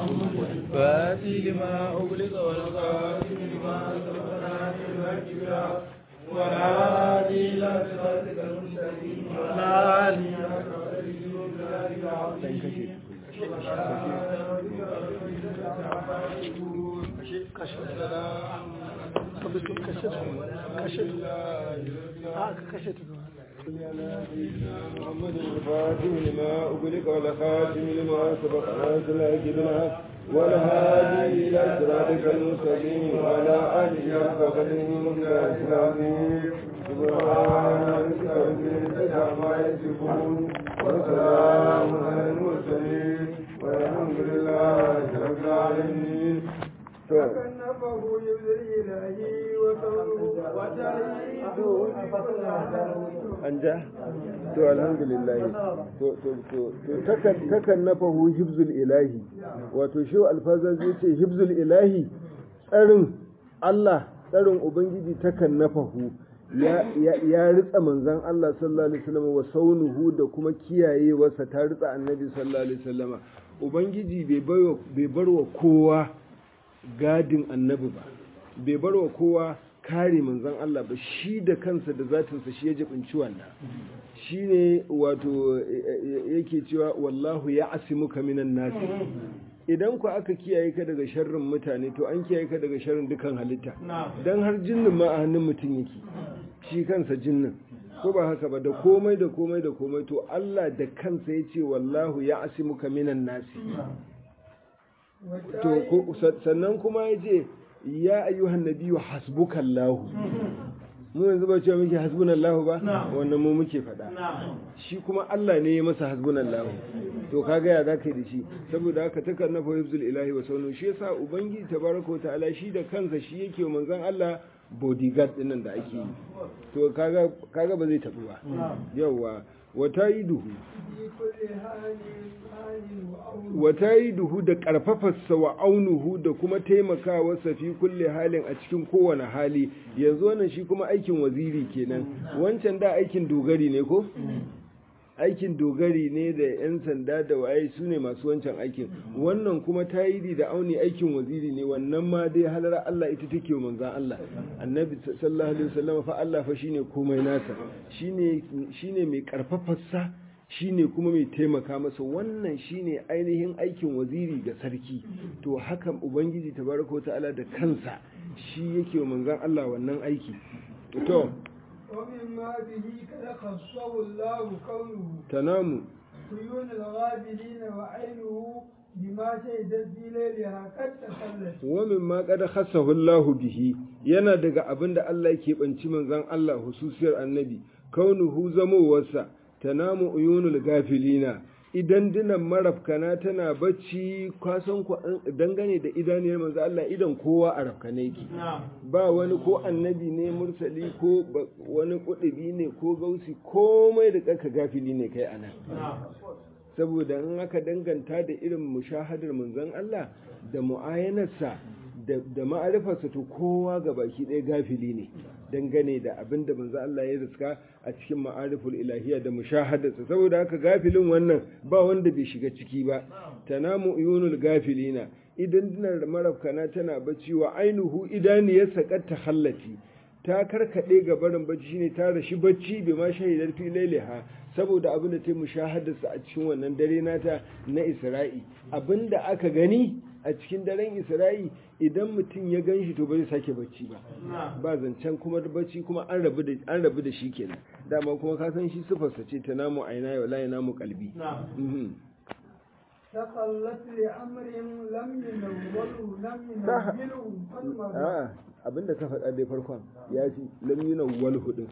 فاتي لما أغلق والخاتم لما سبق ناصر الحق بالحق والهادي إلى صراطك المستقيم وعلى آله حق قدره ومقداره العظيم محمد الفاتح لما أغلق والخاتم لما سبق ناصر الحق بالحق والهادي إلى صراطك المستقيم وعلى آله حق قدره ومقداره العظيم سبحان ربك رب العزة عما يصفون وسلام على المرسلين والحمد لله رب العالمين فكنفه يبذل إلهي وصوله an ja to alhamdulillah to to to to takan takan nafahu hibzul ilahi wato shi alfaza zai ce hibzul ilahi tsarin Allah tsarin ubangiji takan nafahu ya ya ya ritsa manzon Allah sallallahu alaihi wasallam wa saunuhu da kuma kiyayewarsa ta ritsa annabi sallallahu alaihi wasallam ubangiji bai barwa bai barwa kowa gadin annabi ba bai barwa kowa kare manzon Allah ba shi da kansa da zatinsa shi ya jibinci wannan shi ne wato yake cewa wallahu ya asimuka minan nasi idan ku aka kiyaye ka daga sharrin mutane to an kiyaye ka daga sharrin dukan halitta dan har jinnin ma a hannun mutum yake shi kansa jinnin ko ba haka ba da komai da komai da komai to Allah da kansa ya ce wallahu ya asimuka minan nasi to sannan kuma ya ce ya ayyuhan nabiyyu hasbukallahu mu yanzu ba cewa muke hasbunallahu ba wannan mu muke faɗa shi kuma Allah ne ya masa hasbunallahu to kaga ya zaka da shi saboda haka takan na fahimzul ilahi wa saunu shi yasa ubangiji tabaraka wa ta'ala shi da kansa shi yake manzon Allah bodyguard din nan da ake yi to kaga kaga ba zai tabu ba yawa wata yi duhu wata yi duhu da ƙarfafarsa wa aunuhu da kuma taimakawarsa fi kulle halin a cikin kowane hali yanzu wannan shi kuma aikin waziri kenan wancan da aikin dogari ne ko aikin dogari ne da 'yan sanda da waye su ne masu wancan aikin wannan kuma tayidi da auni aikin waziri ne wannan ma dai halar Allah ita take wa manzan Allah annabi sallallahu alaihi wasallam fa Allah fa shine komai nasa shine shine mai karfafarsa shine kuma mai taimaka masa wannan shine ainihin aikin waziri ga sarki to haka ubangiji tabaraka ta'ala da kansa shi yake wa manzan Allah wannan aiki to ومما به قد خصه الله كونه تنام عيون الغابلين وعينه بما شهدت في ليلها قد تخلت ومما قد خصه الله به yana daga abin da Allah yake banci manzon Allah hususiyar annabi kaunuhu zamowarsa tanamu uyunul gafilina idan dinan marafkana tana bacci kwasan ku dangane da idaniyar manzo Allah idan kowa a rafkane yake ba wani ko annabi ne mursali ko wani kudubi ne ko gausi komai da kaka gafili ne kai anan saboda in aka danganta da irin mushahadar manzon Allah da mu'ayanarsa da ma'arifarsa to kowa ga baki ɗaya gafili ne dangane da abin da manzo Allah ya riska a cikin ma'ariful ilahiyya da mushahadarsa saboda haka gafilin wannan ba wanda bai shiga ciki ba tanamu uyunul gafilina idan dinar marafkana tana bacci wa ainuhu idaniyarsa kad tahallati ta karkade ga barin bacci shine ta rashi bacci bai ma shahidar fi lailaha saboda abin da ta mushahadarsa a cikin wannan dare nata na Isra'i abinda aka gani a cikin daren Isra'i idan mutum ya gan shi to bai sake bacci ba ba zancen kuma bacci kuma an rabu da an rabu da shi kenan dama kuma ka san shi sifarsa ce ta namu aina wa la namu kalbi تقلت لأمر لم ينوله لم ينوله فالمرء abinda ka faɗa dai farkon ya fi lam yunawwal hudin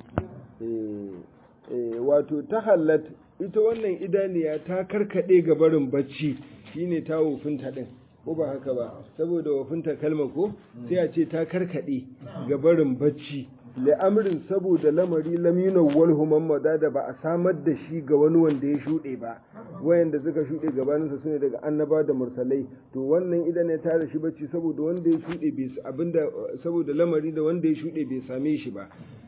wato ta hallat ita wannan idaniya ta karkade ga barin bacci shine ta wofinta din ko ba haka ba saboda wofinta kalma ko sai a ce ta karkade ga barin bacci li'amrin saboda lamari lamina wal humammada da ba a samar da shi ga wani wanda ya shuɗe ba wayanda suka shuɗe gabaninsa sune daga annaba da mursalai to wannan idan ya tara shi bacci saboda wanda ya shuɗe bai abinda saboda lamari da wanda ya shuɗe bai same shi ba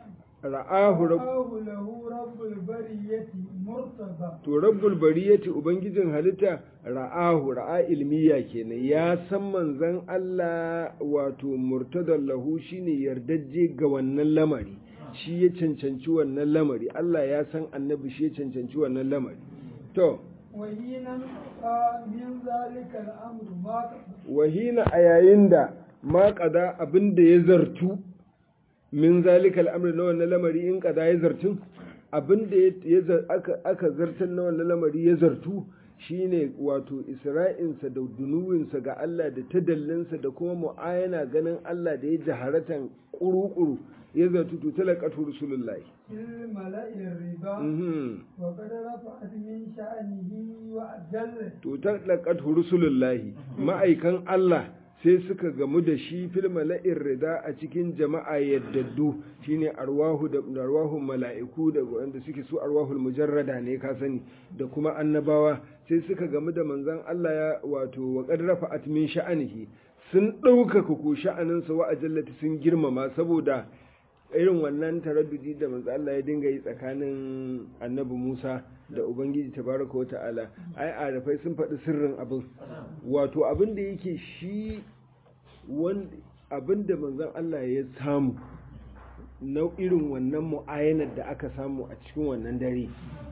ra'ahu rabb رآه له رب البرية مرتضى to rabbul bariyati ubangijin halitta ra'ahu ra'a ilmiya kenan ya san manzon Allah wato murtadan lahu shine yardajje ga wannan lamari shi ya cancanci wannan lamari Allah ya san annabi shi ya cancanci wannan lamari to وحينا انقطع من ذلك الأمر ما wahina a yayin da ma kada abin da ya zartu min zalika al'amri na wannan lamari in kada ya zartun abin da ya zar- aka aka zartar na wannan lamari ya zartu shine wato isra'insa da dunuwinsa ga Allah da tadallinsa da kuma mu'ayana ganin Allah da ya jaharatan kuru-kuru ya zartu to talaqatu rasulullahi في الملأ الربا mhm وقد رفعت من شأنه وأجله to talaqatu rusulullahi ma'aikan Allah sai suka gamu da shi fil mala'ir rida a cikin jama'a yaddaddu shine arwahu da arwahun mala'iku da wanda suke su arwahul mujarrada ne ka sani da kuma annabawa sai suka gamu da manzon Allah ya wato wa qad rafa'at min sha'anihi sun ɗaukaka ko sha'aninsa wa ajallati sun girmama saboda irin wannan taraddudi da manzo Allah ya dinga yi tsakanin annabi Musa da Ubangiji tabaraka wata'ala ai arafai sun faɗi sirrin abin wato abin da yake shi wanda abin da manzon Allah ya samu na irin wannan mu'ayanar da aka samu a cikin wannan dare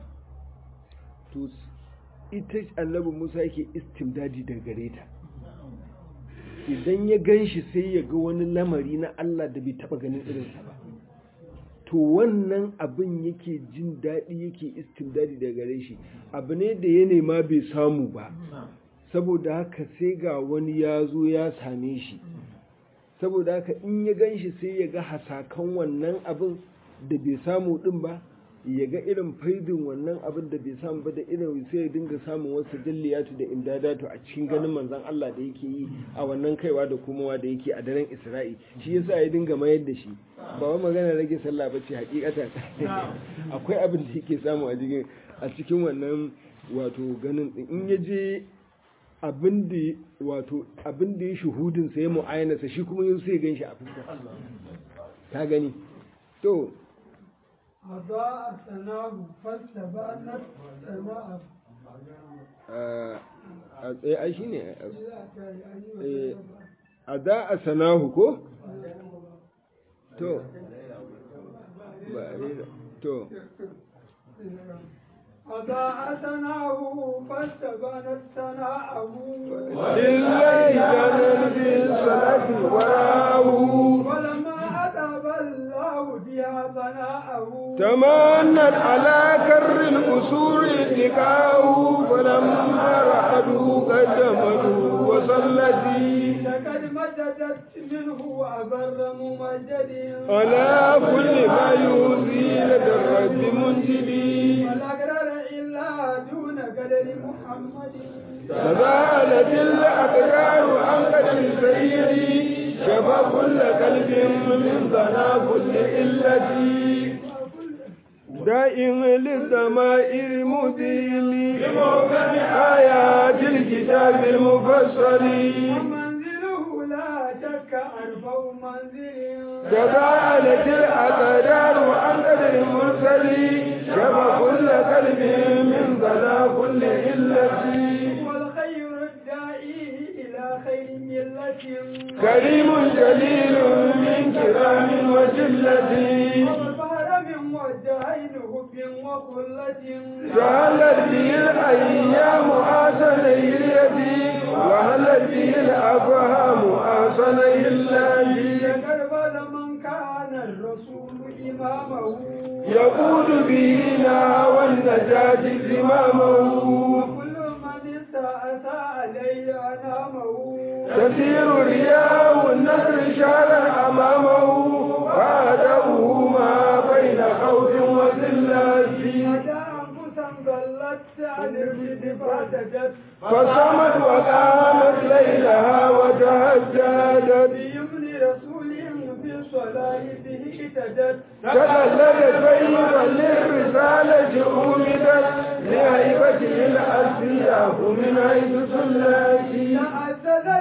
to ita annabi Musa yake istimdadi daga gare ta idan ya gan shi sai ya ga wani lamari na Allah da bai taɓa ganin irinsa ba to wannan abin yake jin daɗi yake istimdadi daga gare shi abu ne da ya nema bai samu ba saboda haka sai ga wani ya zo ya same shi saboda haka in ya gan shi sai ya ga hasakan wannan abin da bai samu ɗin ba ya ga irin faidin wannan abin da bai samu ba da irin sai ya dinga samun wasu dilliyatu da imdadatu a cikin ganin manzon Allah da yake yi a wannan kaiwa da komowa da yake a daren Isra'i shi yasa ya dinga mayar da shi ba wai magana rage sallah bace hakikatan akwai abin da yake samu a cikin a cikin wannan wato ganin din in ya je abin da wato abin da ya shuhudin sa ya mu'ayyana sa shi kuma yau sai ya ganshi a fuska ka gani to أضاء ثناه فاستبانت سماءه a tsaye ai shine a da a sanahu ko to ba a rera to أضاء ثناه فاستبانت ثناءه lillahi janar bin salati warahu ولما أذهب الله بها ثناءه تمنت على كر الأسور لقاه فلما رحده قدمته وصلتي لقد مددت منه أبر ممجد على كل ما يؤذي لدى الرب منجلي والأقرار إلا دون قدر محمد فزالت الأقدار عن قدر سيدي شفى كل قلب من ظنا كل إلتي دائم للضمائر مديل بموكب آيات الكتاب المفصل ومنزله لا شك أرفع منزل تباعدت الأقدار عن قدر المرسل شفى كل قلب من ظنا كل إلتي والخير الداعي إلى خير ملة كريم جليل من كرام وجلة والبحر من وجهين هب وخلة جعلت به الأيام آسني اليدي وهلت به الأفهام آسني الله كربل من كان الرسول إمامه يقول به نهى والنجاة زمامه وكل من استأتى عليه أنامه تسير رياء النهر شارا أمامه وأدبه ما بين خوف وذلة أتى أنفسا ضلت عن الرشد فاعتدت فصمت وقامت ليلها وتهجدت بيمن رسول في الصلاة به اهتدت تدللت طيبا للرسالة أومدت لهيبته الأسياف من حيث سلاتي تأسد دين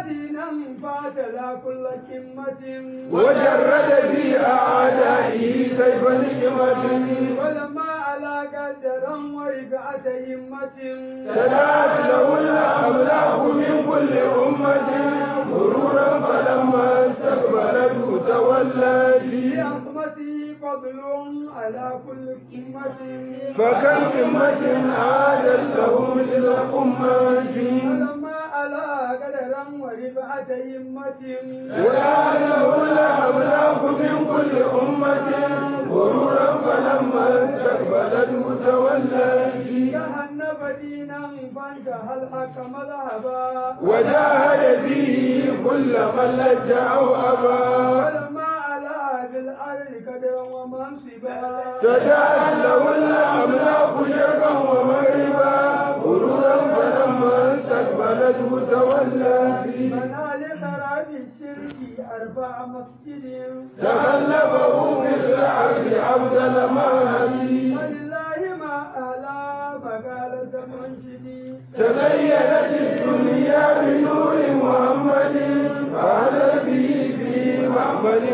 فاتلا كل كمة وجرد في أعدائه سيف نعمة ولما على قدرا ورفعة همة تداعت له الأملاك من كل أمة غرورا فلما استقبلته تولت لعظمته فضل على كل أمة فكم أمة عادت له مثل أمة ولما على قدرا ورفعة همة ويعلم الأملاك من كل أمة غرورا فلما استقبلته تولت جهنم دينا فانتهى الحق مذهبا وجاهد فيه كل من لجأ أو أبى ولما على بالأرض قدرا ومنصبا تجعل له الأملاك شرقا ومغربا غرورا فلما استقبلته تولى منال خراب الشرك أربع مسجد تغلبه في الأرض أفضل ما هدي ولله ما أعلى فقال منشدي تزينت الدنيا بنور محمد فعل به في معمل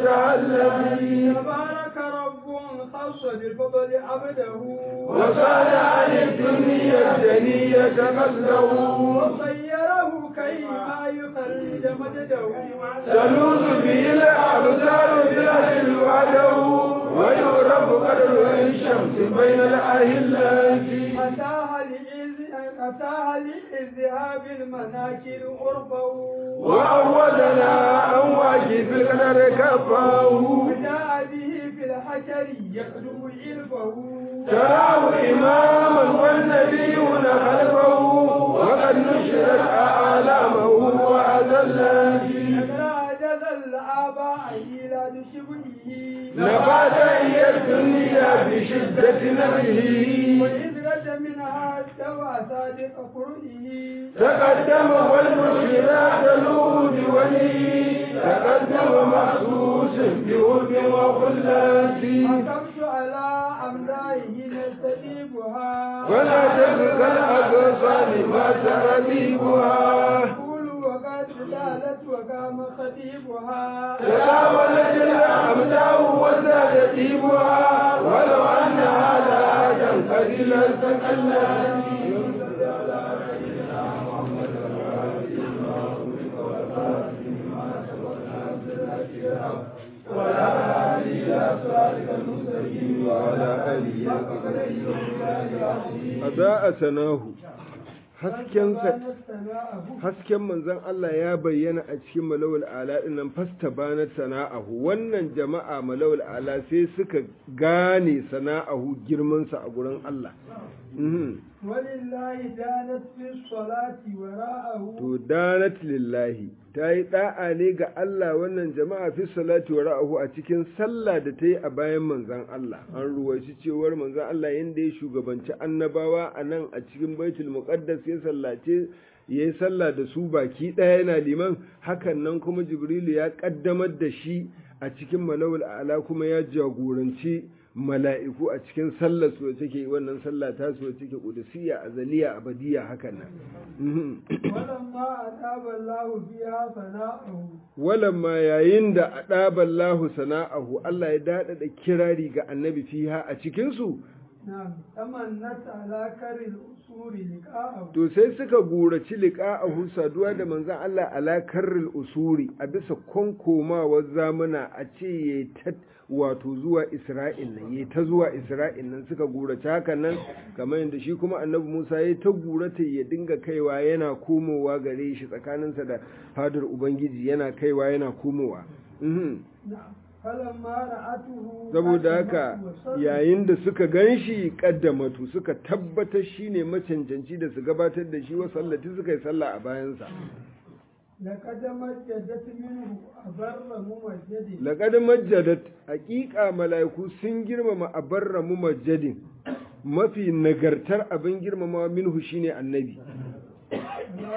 وتعلم تبارك رب خص بالفضل عبده وصال عن الدنيا الدنية قصده وصيره كيما يخرج مجده تلوذ به الأبصار بالأهل وعده ويعرف قدر الشمس بين الأهلات أتاها لإذ أتاها لإذهاب المناكر عرفه وأولنا أن واجب القدر كفاه وجاء به في الحشر يخدم علفه تراه إماما والنبيون خلفه وقد نشرت أعلامه وأذلت عجز الآباء إلى شبهه نبات هي الدنيا بشدة نبه وإذ رد منها استوى صادق قرئه تقدم والمشيرات الود ولي تقدم مخصوص بود وخلات حكمت على أمدائه نستجيبها ولا تبقى الأغصان ما ترتيبها يقول وقد زالت وقام خطيبها تداولت الأمداء وزاد طيبها ولو أن هذا آدم قليلا تكلم أضاء سناه haskensa hasken manzon Allah ya bayyana a cikin malawul ala dinnan fasta bana sana'ahu wannan jama'a malawul ala sai suka gane sana'ahu girmansa a gurin Allah walillahi danat fi salati wara'ahu to danat lillahi ta yi da'a ne ga Allah wannan jama'a fi salati wara'ahu a cikin sallah da ta yi a bayan manzon Allah an ruwaici cewar manzon Allah yanda ya shugabanci annabawa a nan a cikin baitul muqaddas ya sallace ya yi sallah da su baki ɗaya yana liman hakan nan kuma jibrilu ya ƙaddamar da shi a cikin malawul ala kuma ya jagoranci mala'iku a cikin sallar su take wannan sallah ta su take qudusiyya azaliya abadiya hakan nan walamma adaba Allahu biha sana'ahu walamma yayin da adaba Allahu sana'ahu Allah ya dada da kirari ga annabi fiha a cikin su na'am tamannat ala karil usuri liqa'ahu to sai suka guraci liqa'ahu saduwa da manzon Allah ala karril usuri a bisa konkomawar zamana a ce yayi ta wato zuwa Isra'il nan yayi ta zuwa Isra'il nan suka gurace hakan nan kamar yadda shi kuma Annabi Musa yayi ta gurata ya dinga kaiwa yana komowa gare shi tsakaninsa da fadar Ubangiji yana kaiwa yana komowa mhm na'am falamma ra'atuhu saboda haka yayin da suka ganshi kaddamatu suka tabbatar shine macancanci da su gabatar da shi wa sallati suka yi sallah a bayansa laqad majjadat minhu abarra mumajjadi laqad majjadat haqiqa malaiku sun girmama abarra mumajjadin mafi nagartar abin girmamawa minhu shine annabi ala kulli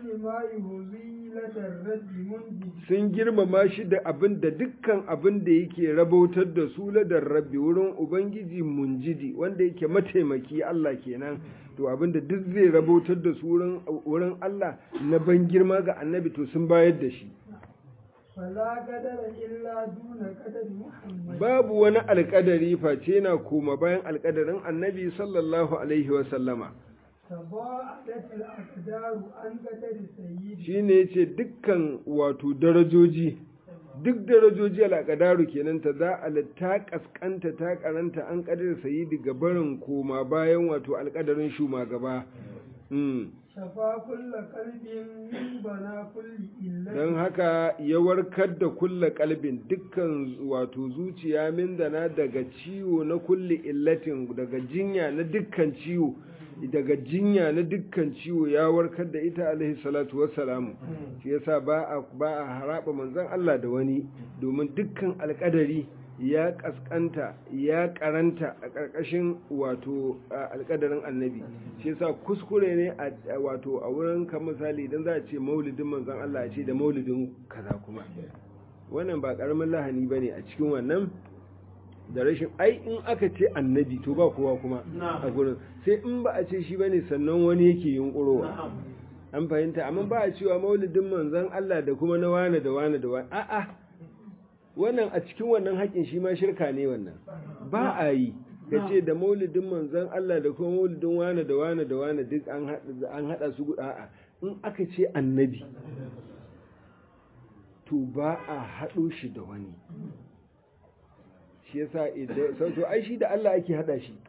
بكل ما يهوي لدى الرد منجي sun girmama shi da abin da dukkan abin da yake rabautar da su ladar rabbi wurin ubangiji munjidi wanda yake mataimaki Allah kenan to abin da duk zai rabautar da su wurin wurin Allah na ban girma ga annabi to sun bayar da shi فلا قدر إلا دون قدر محمد babu wani alƙadari face na koma bayan alƙadarin annabi sallallahu alaihi wa sallama تضاءلت الأقدار عن قدر سيدي shine yace dukkan wato darajoji duk darajoji al'aqdaru kenan ta za a ta kaskanta ta karanta an kadar sayidi gabarin koma bayan wato alƙadarin shumagaba mm. شفا كل قلب من بنا كل إلا don haka ya warkar da kulla kalbin dukkan wato zuciya min dana daga ciwo na kulli illatin daga jinya na dukkan ciwo daga jinya na dukkan ciwo ya warkar da ita alaihi salatu wassalamu shi yasa ba a ba a haraba manzon Allah da wani domin dukkan alƙadari ya kaskanta ya karanta a ƙarƙashin wato a alƙadarin annabi shi yasa kuskure ne a a- wato a wurin kan misali idan za a ce maulidin manzon Allah a ce da maulidin kaza kuma wannan ba ƙaramin lahani bane a cikin wannan da rashin ai in aka ce annabi to ba kowa kuma a gurin sai in ba a ce shi bane sannan wani yake yunkurowa an fahimta amma ba a cewa maulidin manzon Allah da kuma na wane da wane da wane a'a wannan a cikin wannan haƙin shi ma shirka ne wannan ba a yi ka ce da maulidin manzon Allah da kuma maulidin wane da wane da wane duk an haɗa an haɗa su guda a'a in aka ce annabi to ba a haɗo shi da wani shi yasa idan sau to ai shi da Allah ake haɗa shi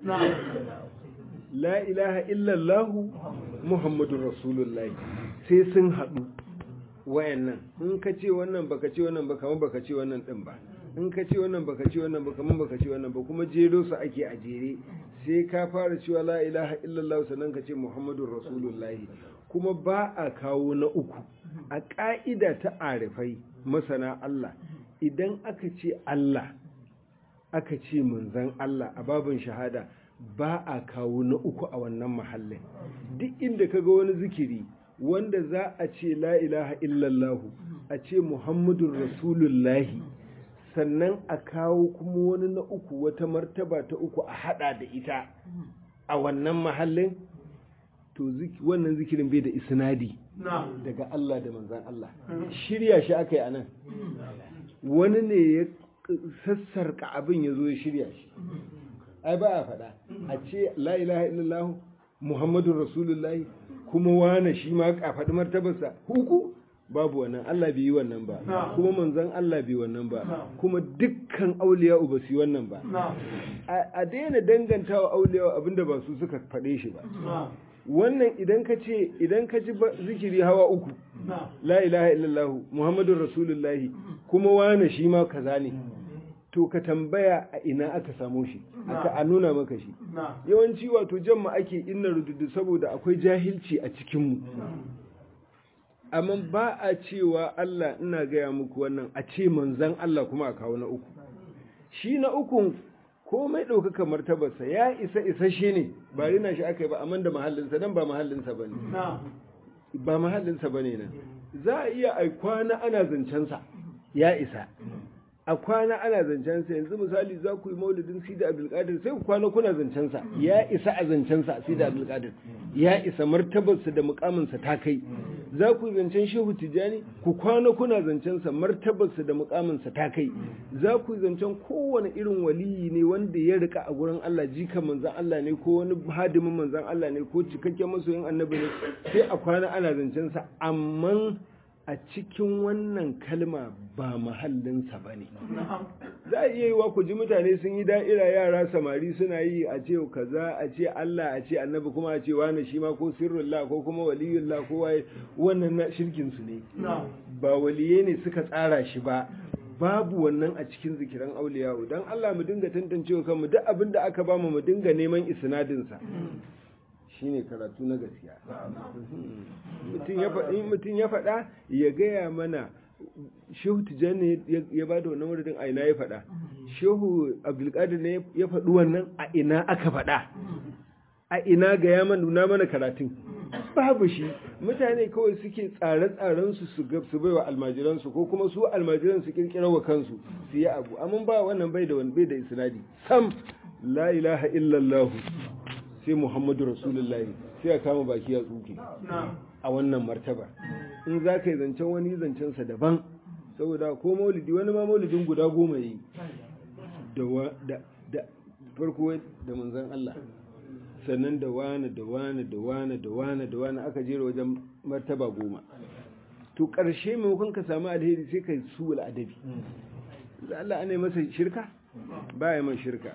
la ilaha illallahu muhammadun rasulullahi sai sun haɗu wayannan in ka ce wannan baka ce wannan ba kamar baka ce wannan din ba in ka ce wannan baka ce wannan ba kamar baka ce wannan ba kuma jero su ake a jere sai ka fara cewa la ilaha illallah sannan ka ce muhammadun rasulullahi kuma ba a kawo na uku a ƙa'ida ta arifai masana Allah idan aka ce Allah aka ce manzan Allah a babin shahada ba a kawo na uku a wannan mahallin duk inda ka ga wani zikiri wanda za a ce la ilaha illallahu a ce muhammadun rasulullahi sannan a kawo kuma wani na uku wata martaba ta uku a hada da ita a wannan mahallin to zik- wannan zikirin bai da isnadi daga Allah da manzan Allah shirya shi aka yi a nan wani ne ya sassarka abin ya zo ya shirya shi ai ba a faɗa a ce la ilaha illallah muhammadun rasulullahi kuma wane shi ma a faɗi martabarsa huku babu wannan Allah bai yi wannan ba kuma manzon Allah bai wannan ba kuma dukkan auliya ba su yi wannan ba a a daina dangantawa auliya abinda ba su suka faɗe shi ba wannan idan ka ce idan ka ji ba- zikiri hawa uku la ilaha illallah muhammadun rasulullahi kuma wane shi ma kaza ne to ka tambaya a ina aka samo shi aka a nuna maka shi yawanci wato jamma ake inna rududu saboda akwai jahilci a cikinmu amma ba a cewa Allah ina gaya muku wannan a ce manzan Allah kuma a kawo na uku shi na ukun komai ɗaukaka martabarsa ya isa isa shi ne ba rina shi aka yi ba amma da mahallinsa nan ba mahallinsa ba ne ba mahallinsa ba ne nan za a iya a kwana ana zancensa ya isa a kwana ana zancensa yanzu misali za ku yi maulidin sida abdulkadir sai ku kwana kuna zancensa ya isa a zancensa sida abdulkadir ya isa martabarsa da mukaminsa ta kai za ku yi zancen shehu tijjani ku kwana kuna zancensa martabarsa da mukaminsa ta kai za ku yi zancen kowane irin waliyi ne wanda ya rika a gurin Allah jika manzan Allah ne ko wani hadimin manzan Allah ne ko cikakken masoyin annabi ne sai a kwana ana zancensa amma a cikin wannan kalma ba mahallinsa ba ne za a iya yi wa ku ji mutane sun yi da'ira yara samari suna yi a ce kaza a ce Allah a ce annabi kuma a ce wani shi ma ko sirrullah ko kuma waliyullah ko waye wannan na shirkin su ne ba waliye ne suka tsara shi ba babu wannan a cikin zikiran auliyawo dan Allah mu dinga tantancewa kanmu duk abin da aka bamu mu dinga neman isnadin sa shine karatu na gaskiya mutum ya faɗi mutum ya faɗa ya gaya mana shehu tijjani ya ba da wannan wurin a ina ya faɗa shehu abdulkadir ne ya faɗi wannan a ina aka faɗa a ina ga ya nuna mana karatun babu shi mutane kawai suke tsare-tsaren su su ga- su baiwa almajiran su ko kuma su almajiran su kirkira wa kansu su yi abu amma ba wannan bai da wani bai da isnadi sam la ilaha illallah sai muhammadu rasulullahi sai a kama baki ya tsuke a wannan martaba in za ka yi zancen wani zancensa daban saboda ko maulidi wani ma maulidin guda goma yi da wa- da da farko da manzon Allah sannan da wani da wani da wani da wani da wani aka jera wajen martaba goma to ƙarshe maimakon ka samu alheri sai ka su adabi da Allah ana yi masa shirka ba ya man shirka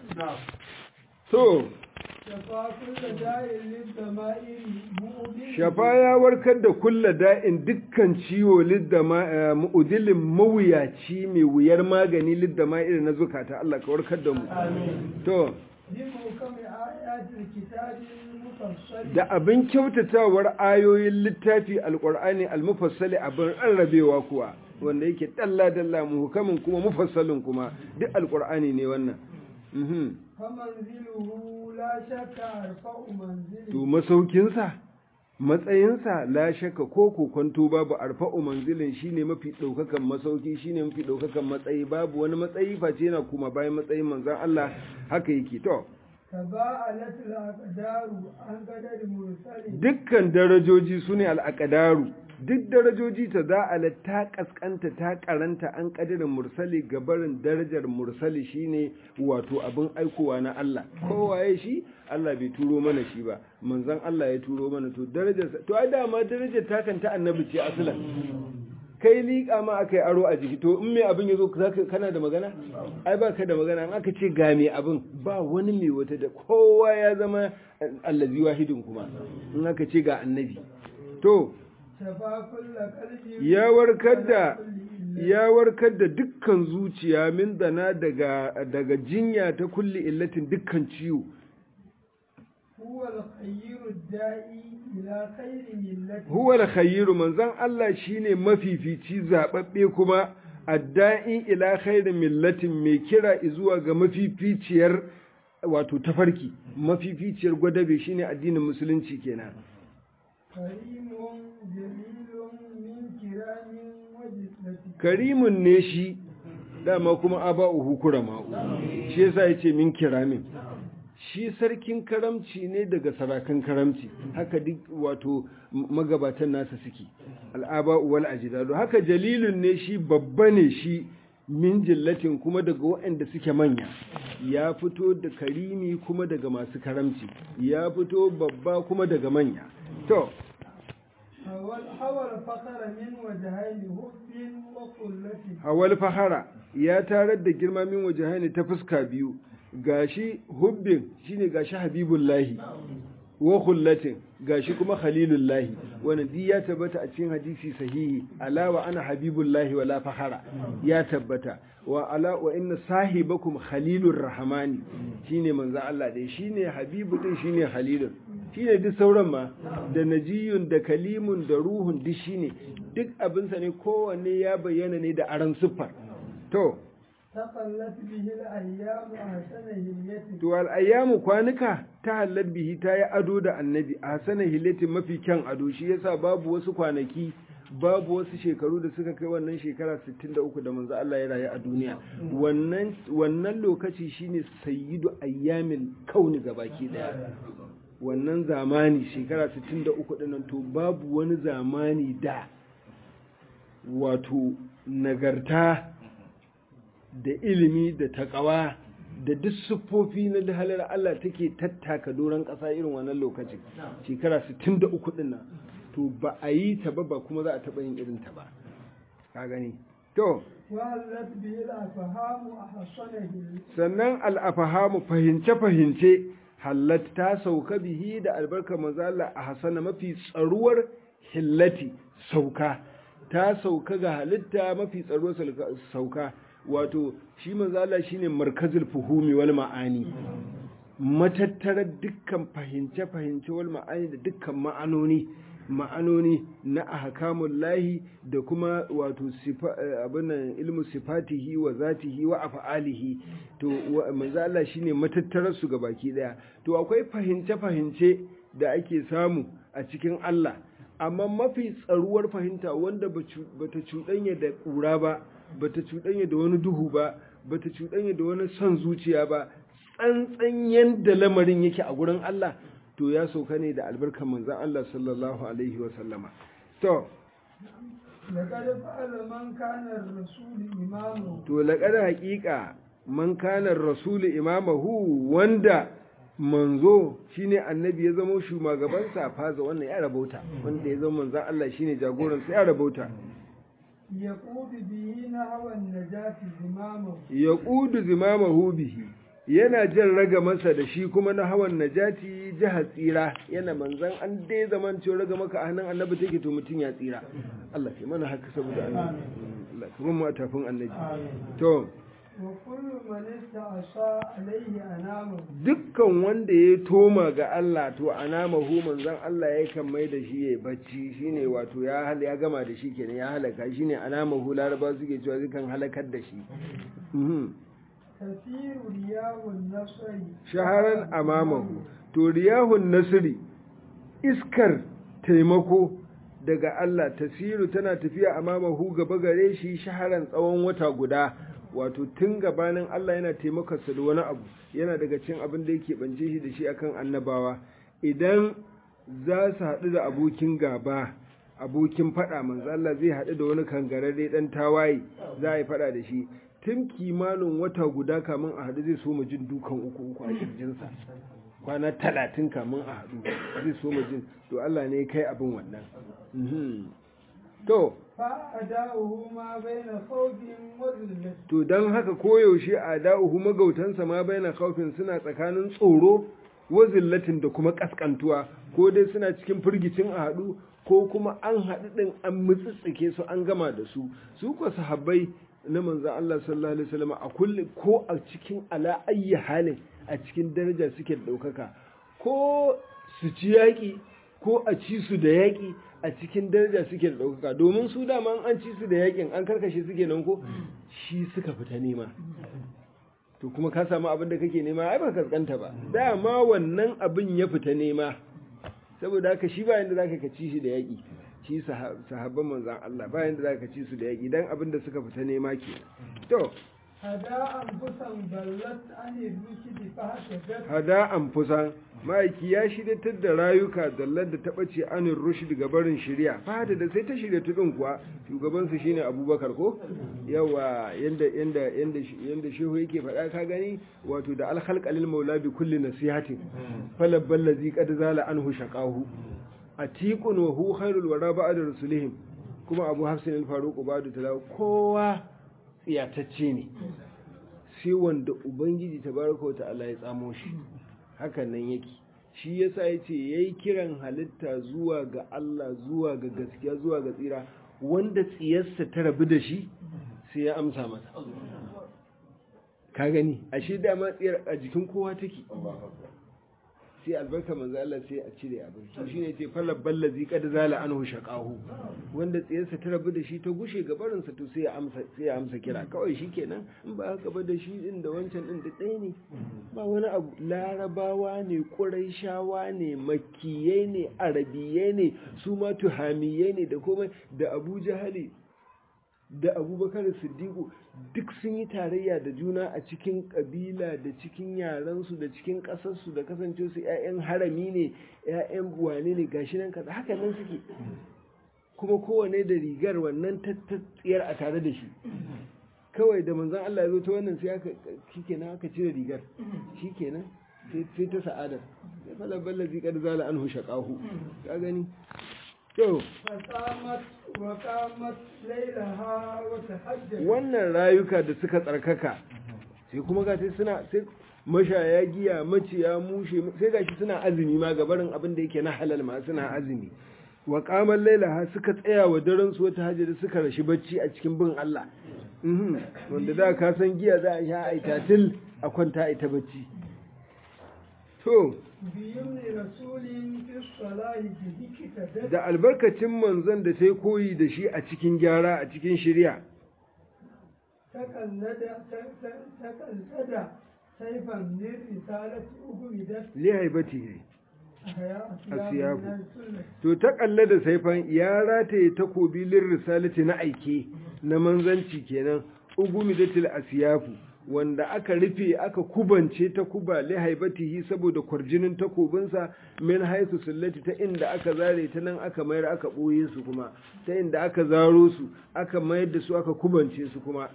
so shafa kulla da'in lid-dama'iri mu'udin shafa ya warkar da kulla da'in dukkan ciwo lidda mu'udilin mawuyaci mai wuyar magani lidda ma irin na zukata Allah ka warkar da mu to bi muhkami ayatil kitabil mufassal da abin kyautatawar ayoyin littafi alqur'ani almufassali abin rarrabewa kuwa wanda yake dalla dalla muhkamin kuma mufassalin kuma duk alqur'ani ne wannan mhm famanziluhu la shakka arfa'u manzili to masaukinsa matsayinsa la shakka ko kokonto babu arfa'u manzilin shine mafi daukakan masauki shine mafi daukakan matsayi babu wani matsayi face yana kuma bayan matsayin manzon Allah haka yake to taba'alat al-aqdaru an qadari mursali dukkan darajoji sune al-aqdaru duk darajoji ta za'ala ta kaskanta ta karanta an kadirin mursali gabarin darajar mursali shine wato abin aikowa na Allah kowaye shi Allah bai turo mana shi ba manzon Allah ya turo mana to darajar to ai dama darajar ta kan ta annabi ce asalan kai liƙa ma aka yi aro a jiki to in mai abin ya zo kana da magana ai ba ka da magana in aka ce ga mai abin ba wani mai wata da kowa ya zama allazi wahidin kuma in aka ce ga annabi to shafa kulla qalbi ya warkar da ya warkar da dukkan zuciya min dana daga daga jinya ta kulli illatin dukkan ciwo huwa al-khayru ad-da'i ila khayri millati huwa al-khayru manzon Allah shine mafifici zababbe kuma adda'i ila khayri millatin mai kira zuwa ga mafificiyar wato tafarki mafificiyar gwadabe shine addinin musulunci kenan karimun jalilun min kiramin wajisati karimun ne shi dama kuma aba'uhu kurama'u shi yasa yace min kiramin shi sarkin karamci ne daga sarakan karamci haka duk wato magabatan nasa suke al'aba'u wal ajdadu haka jalilun ne shi babba ne shi min jillatin kuma daga waɗanda suke manya ya fito da karimi kuma daga masu karamci ya fito babba kuma daga manya to hawal fakara min wajahaini hubbin wa kullati hawal fahara ya tarar da girma min wajahaini ta fuska biyu gashi hubbin shine gashi habibullahi wa khullatin gashi kuma khalilullahi wannan di ya tabbata a cikin hadisi sahihi alawa ana habibullahi wala fahara ya tabbata wa ala wa inna sahibakum khalilur rahmani shine manzo Allah dai shine habibu din shine khalilun shine duk sauran ma da najiyun da kalimun da ruhun duk shine duk abinsa ne kowanne ya bayyana ne da aran siffar to taqallat bihi al-ayyam ahsana hilyati to al'ayyamu kwanuka ta hallar bihi ta yi ado da annabi a sanar hilatin mafi kyan ado shi yasa babu wasu kwanaki babu wasu shekaru da suka kai wannan shekara 63 da manzo Allah ya rayu a duniya wannan wannan lokaci shine sayyidu ayyamin kauni gabaki daya wannan zamani shekara 63 dinnan to babu wani zamani da wato nagarta da ilimi da takawa da duk siffofi na halar Allah take tattaka doron ƙasa irin wannan lokacin shekara 63 din nan to ba a yi ta ba ba kuma za a taɓa yin irin ta ba ka gani to wahallat bihi al-afhamu ahsana hilyati sannan al'afahamu fahimce-fahimce hallat ta sauka bihi da albarkar mazala a hasana mafi tsaruwar hillati sauka ta sauka ga halitta mafi tsaruwar sauka wato shi mazala shine markazul fuhumi wal ma'ani matattarar dukkan fahimce-fahimce wal ma'ani da dukkan ma'anoni ma'anoni na ahkamun lahi da kuma wato abinan ilmu sifatihi wa zatihi wa af'alihi to manzo Allah shine matattarar su ga baki daya to akwai fahimce fahimce da ake samu a cikin Allah amma mafi tsaruwar fahimta wanda bata cuɗanya da ƙura ba bata cuɗanya da wani duhu ba bata cuɗanya da wani son zuciya ba tsantsan yanda lamarin yake a gurin Allah to ya sauka ne da albarkar manzon Allah sallallahu alaihi wa sallama to لقد فعل من كان الرسول إمامه to laqad haqiqa man kana rasul imamahu wanda manzo shine annabi ya zama shugabansa faza wannan ya rabauta wanda ya zama manzon Allah shine jagoransa ya rabauta يقود به نحو النجاة زمامه ya ƙudu zimamahu bihi yana jan raga masa da shi kuma na hawan najati jihar tsira yana manzan an dai zaman cewa raga maka a hannun annabi take to mutum ya tsira Allah ke mana haka saboda annabi Allah ka mu a tafin annabi to وكل من استعصى عليه أنامه dukkan wanda ya toma ga Allah to anamahu manzan Allah ya kan mai da shi ya bacci shine wato ya hal ya gama da shi kenan ya halaka shine anamahu laraba suke cewa zai kan halakar da shi Mhm. تسير رياح النصر shaharan amamahu to riyahun nasiri iskar taimako daga Allah tasiru tana tafiya amamahu gaba gare shi shaharan tsawon wata guda wato tun gabanin Allah yana taimakarsa da wani abu yana daga cin abin da yake bance shi da shi akan annabawa idan za su haɗu da abokin gaba abokin faɗa manzo Allah zai haɗu da wani kangararre ɗan tawaye za a yi faɗa da shi tun kimanin wata guda kamun a haɗu zai so mu jin dukan uku uku a kirjinsa kwana talatin kamun a haɗu zai so mu jin to Allah ne ya kai abin wannan Mhm. to فأداؤه ما بين خوف وذلة to don haka koyaushe a da'uhu magautansa ma baina kaufin suna tsakanin tsoro wa zillatin da kuma kaskantuwa ko dai suna cikin firgicin a haɗu ko kuma an haɗu ɗin an mutsitsike su an gama da su su ko sahabbai na manzan Allah sallallahu alaihi wasallam a kulle ko a cikin ala ayyi halin a cikin daraja suke da ɗaukaka ko su ci yaƙi ko a ci su da yaƙi a cikin daraja suke da ɗaukaka domin su dama an ci su da yaƙin an karkashe suke nan ko shi suka fita nema to kuma ka samu abin da kake nema ai ba kaskanta ba dama wannan abin ya fita nema saboda haka shi bayan da zaka ka ci shi da yaƙi shi sahab- sahabban manzan Allah bayan da zaka ci su da yaƙi dan abin da suka fita nema ke to هدى أنفسا بلت عن الرشد فهتدت hada anfusan ma'aiki ya shiryatar da rayuka dallar da ta ɓace anin rushd ga barin shirya fata da sai ta shirya tudun kuwa shugabansu shine abubakar ko yawa yanda yanda yanda yanda shehu yake faɗa ka gani wato da alhalqalil maula bi kulli nasihatin falabbal ladzi qad zala anhu shaqahu atiqun wa hu khairul wara ba'da rusulihim kuma abu hafsin al-faruq ba'da talaw kowa tsiyatacce ne sai wanda ubangiji tabaraka wa ta'ala ya tsamo shi hakan nan yake shi yasa yace yayi kiran halitta zuwa ga Allah zuwa ga gaskiya zuwa ga tsira wanda tsiyarsa ta rabu da shi sai ya amsa masa ka gani ashe dama tsiyar a jikin kowa take sai albarka manzo Allah sai a cire abin to shine yace falal ballazi qad zala anhu shaqahu wanda tsiyarsa ta rabu da shi ta gushe gabarin sa to sai ya amsa sai ya amsa kira kawai shikenan in ba haka ba da shi din da wancan din da ɗaya ne ba wani abu larabawa ne quraishawa ne makkiyai ne arabiyai ne su ma tuhamiyai ne da komai da abu jahali da abubakar siddiqu duk sun yi tarayya da juna a cikin kabila da cikin yarensu da cikin ƙasarsu da kasance su 'ya'yan harami ne 'ya'yan wane ne gashi nan kaza haka nan suke kuma kowane da rigar wannan tattatsiyar a tare da shi kawai da manzon Allah ya zo ta wannan sai aka shikenan aka cire rigar shikenan sai sai ta sa'adar sai fala ballazi kad zala anhu shaqahu ka gani to فقامت وقامت ليلها وتحجت wannan rayuka da suka tsarkaka sai kuma ga sai suna sai mashaya giya maciya mushe sai gashi suna azumi ma gabarin abin da yake na halal ma suna azumi wa qamal lailaha suka tsaya wa daren su wata hajji suka rashi bacci a cikin bin Allah mhm wanda da ka san giya za a sha aita til a kwanta aita bacci to بيمن رسول في الصلاة به كتدت da albarkacin manzon da sai koyi da shi a cikin gyara a cikin shari'a تقلد تقلد سيفا من رسالة أهمدت li haibati asiyafu to ta kalle da saifan ya rataye takobi lir risalati na aike na manzanci kenan ugumidatil asiyafu wanda aka rufe aka kubance ta kuba li haibatihi saboda kwarjinin takobinsa min haisu sullati ta inda aka zare ta nan aka mayar aka boye su kuma ta inda aka zaro su aka mayar da su aka kubance su kuma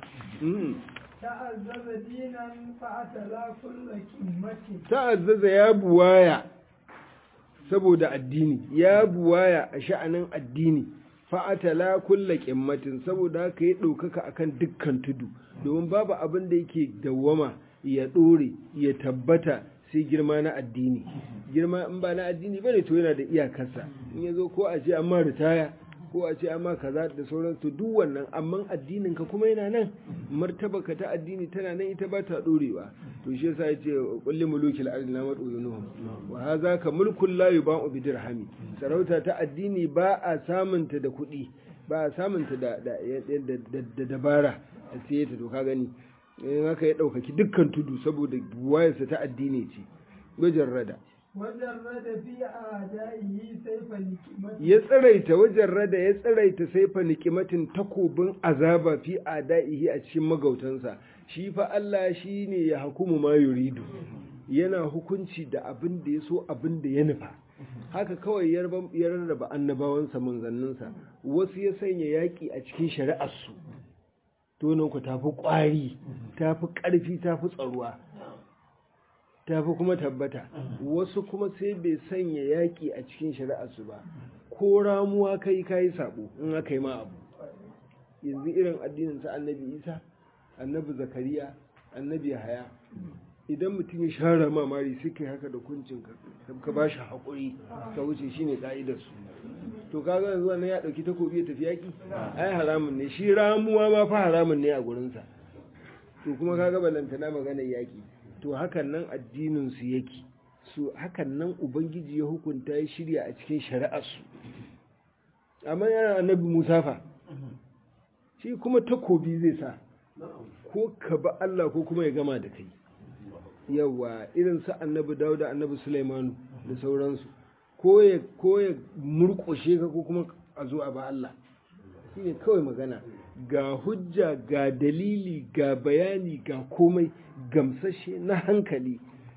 ta'azzaza dinan fa'atala kullu qimmati ta'azzaza ya buwaya saboda addini ya buwaya a sha'anin addini fa'atala kulla ƙimmatin saboda haka ya ɗaukaka akan dukkan tudu domin babu abin da yake dawwama ya ɗore ya tabbata sai girma na addini girma in ba na addini bane to yana da iyakarsa in ya zo ko a ce amma ritaya ko a ce amma kaza da sauran to duk wannan amma addinin ka kuma yana nan martaba ka ta addini tana nan ita ba ta ɗorewa to shi yasa yace kulli mulukil ardi la mad'unuhum wa hadha ka mulkul la yuba'u bi dirhami sarauta ta addini ba a samunta da kuɗi ba a samunta da da dabara a siye ta to ka gani in haka ya ɗaukaki dukkan tudu saboda wayarsa ta addini ce wajen rada wajen rada fi a da'ihi saifa nikimati ya tsiraita wajen rada ya tsiraita saifa nikimatin takobin azaba fi a da'ihi a cikin magautansa shi fa Allah shi ne ya hukumu ma yuridu yana hukunci da abin da ya so abin da ya nufa haka kawai ya rarraba annabawansa manzanninsa wasu ya sanya yaƙi a cikin shari'arsu ku tafi ƙwari tafi ƙarfi tafi tsaruwa tafi kuma tabbata wasu kuma sai bai sanya yaƙi a cikin shari'arsu ba ko ramuwa kai kayi sabo in aka yi ma abu yanzu irin addinin sa annabi isa annabi zakariya annabi haya idan mutum ya share mamari sai kai haka da kuncin ka ba shi haƙuri ka wuce shine ka'idar su to kaga yanzu wannan ya dauki takobi ya tafi yaki ai haramun ne shi ramuwa ma fa haramun ne a gurin sa to kuma kaga balantana maganar yaki to hakan nan addinin su yake su hakan nan ubangiji ya hukunta ya shirya a cikin shari'ar su amma yana annabi Musa fa shi kuma takobi zai sa ko ka ba Allah ko kuma ya gama da kai yawa irin su annabi Dawuda annabi Sulaimanu da sauransu ko ya murƙushe ka ko kuma a zo a ba Allah shi ne kawai magana ga hujja ga dalili ga bayani ga komai gamsashe na hankali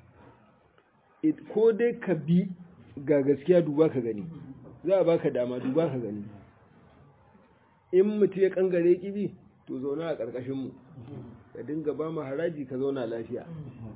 ko dai ka bi ga gaskiya duba ka gani za a baka dama duba ka gani in mutu ya kangare kibi to zauna a ƙarƙashinmu ka dinga ba mu haraji ka zauna lafiya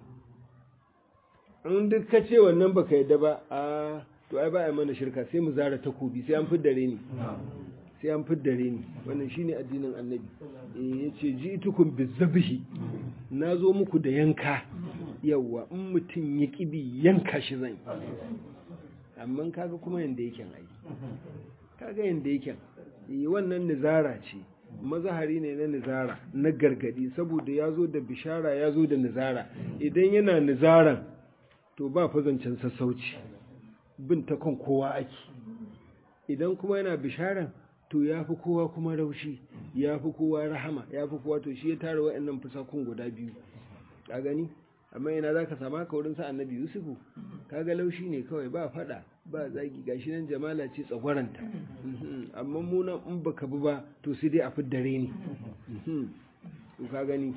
in duk ka ce wannan baka yadda ba a to ai ba a mana shirka sai mu zara takobi sai an fiddare ni sai an fiddare ni wannan shine addinin annabi eh yace ji'tukum bizabhi nazo muku da yanka yawa in mutun ya kibi yanka shi zan amma kaga kuma yanda yake ai kaga yanda yake eh wannan nizara ce mazahari ne na nizara na gargadi saboda yazo da bishara yazo da nizara idan yana nizaran to ba fa zancen sassauci bin ta kan kowa ake idan kuma yana bisharan to ya fi kowa kuma raushi ya fi kowa rahama ya fi kowa to shi ya tara wa'annan fusakun guda biyu ka gani amma yana za ka sama ka wurin sa annabi yusufu kaga laushi ne kawai ba fada ba zagi gashi nan jamala ce tsagwaranta amma munan in baka bi ba to sai dai a fiddare ne to ka gani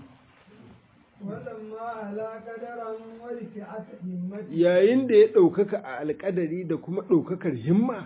yayin da ya ɗaukaka a alƙadari da kuma ɗaukakar himma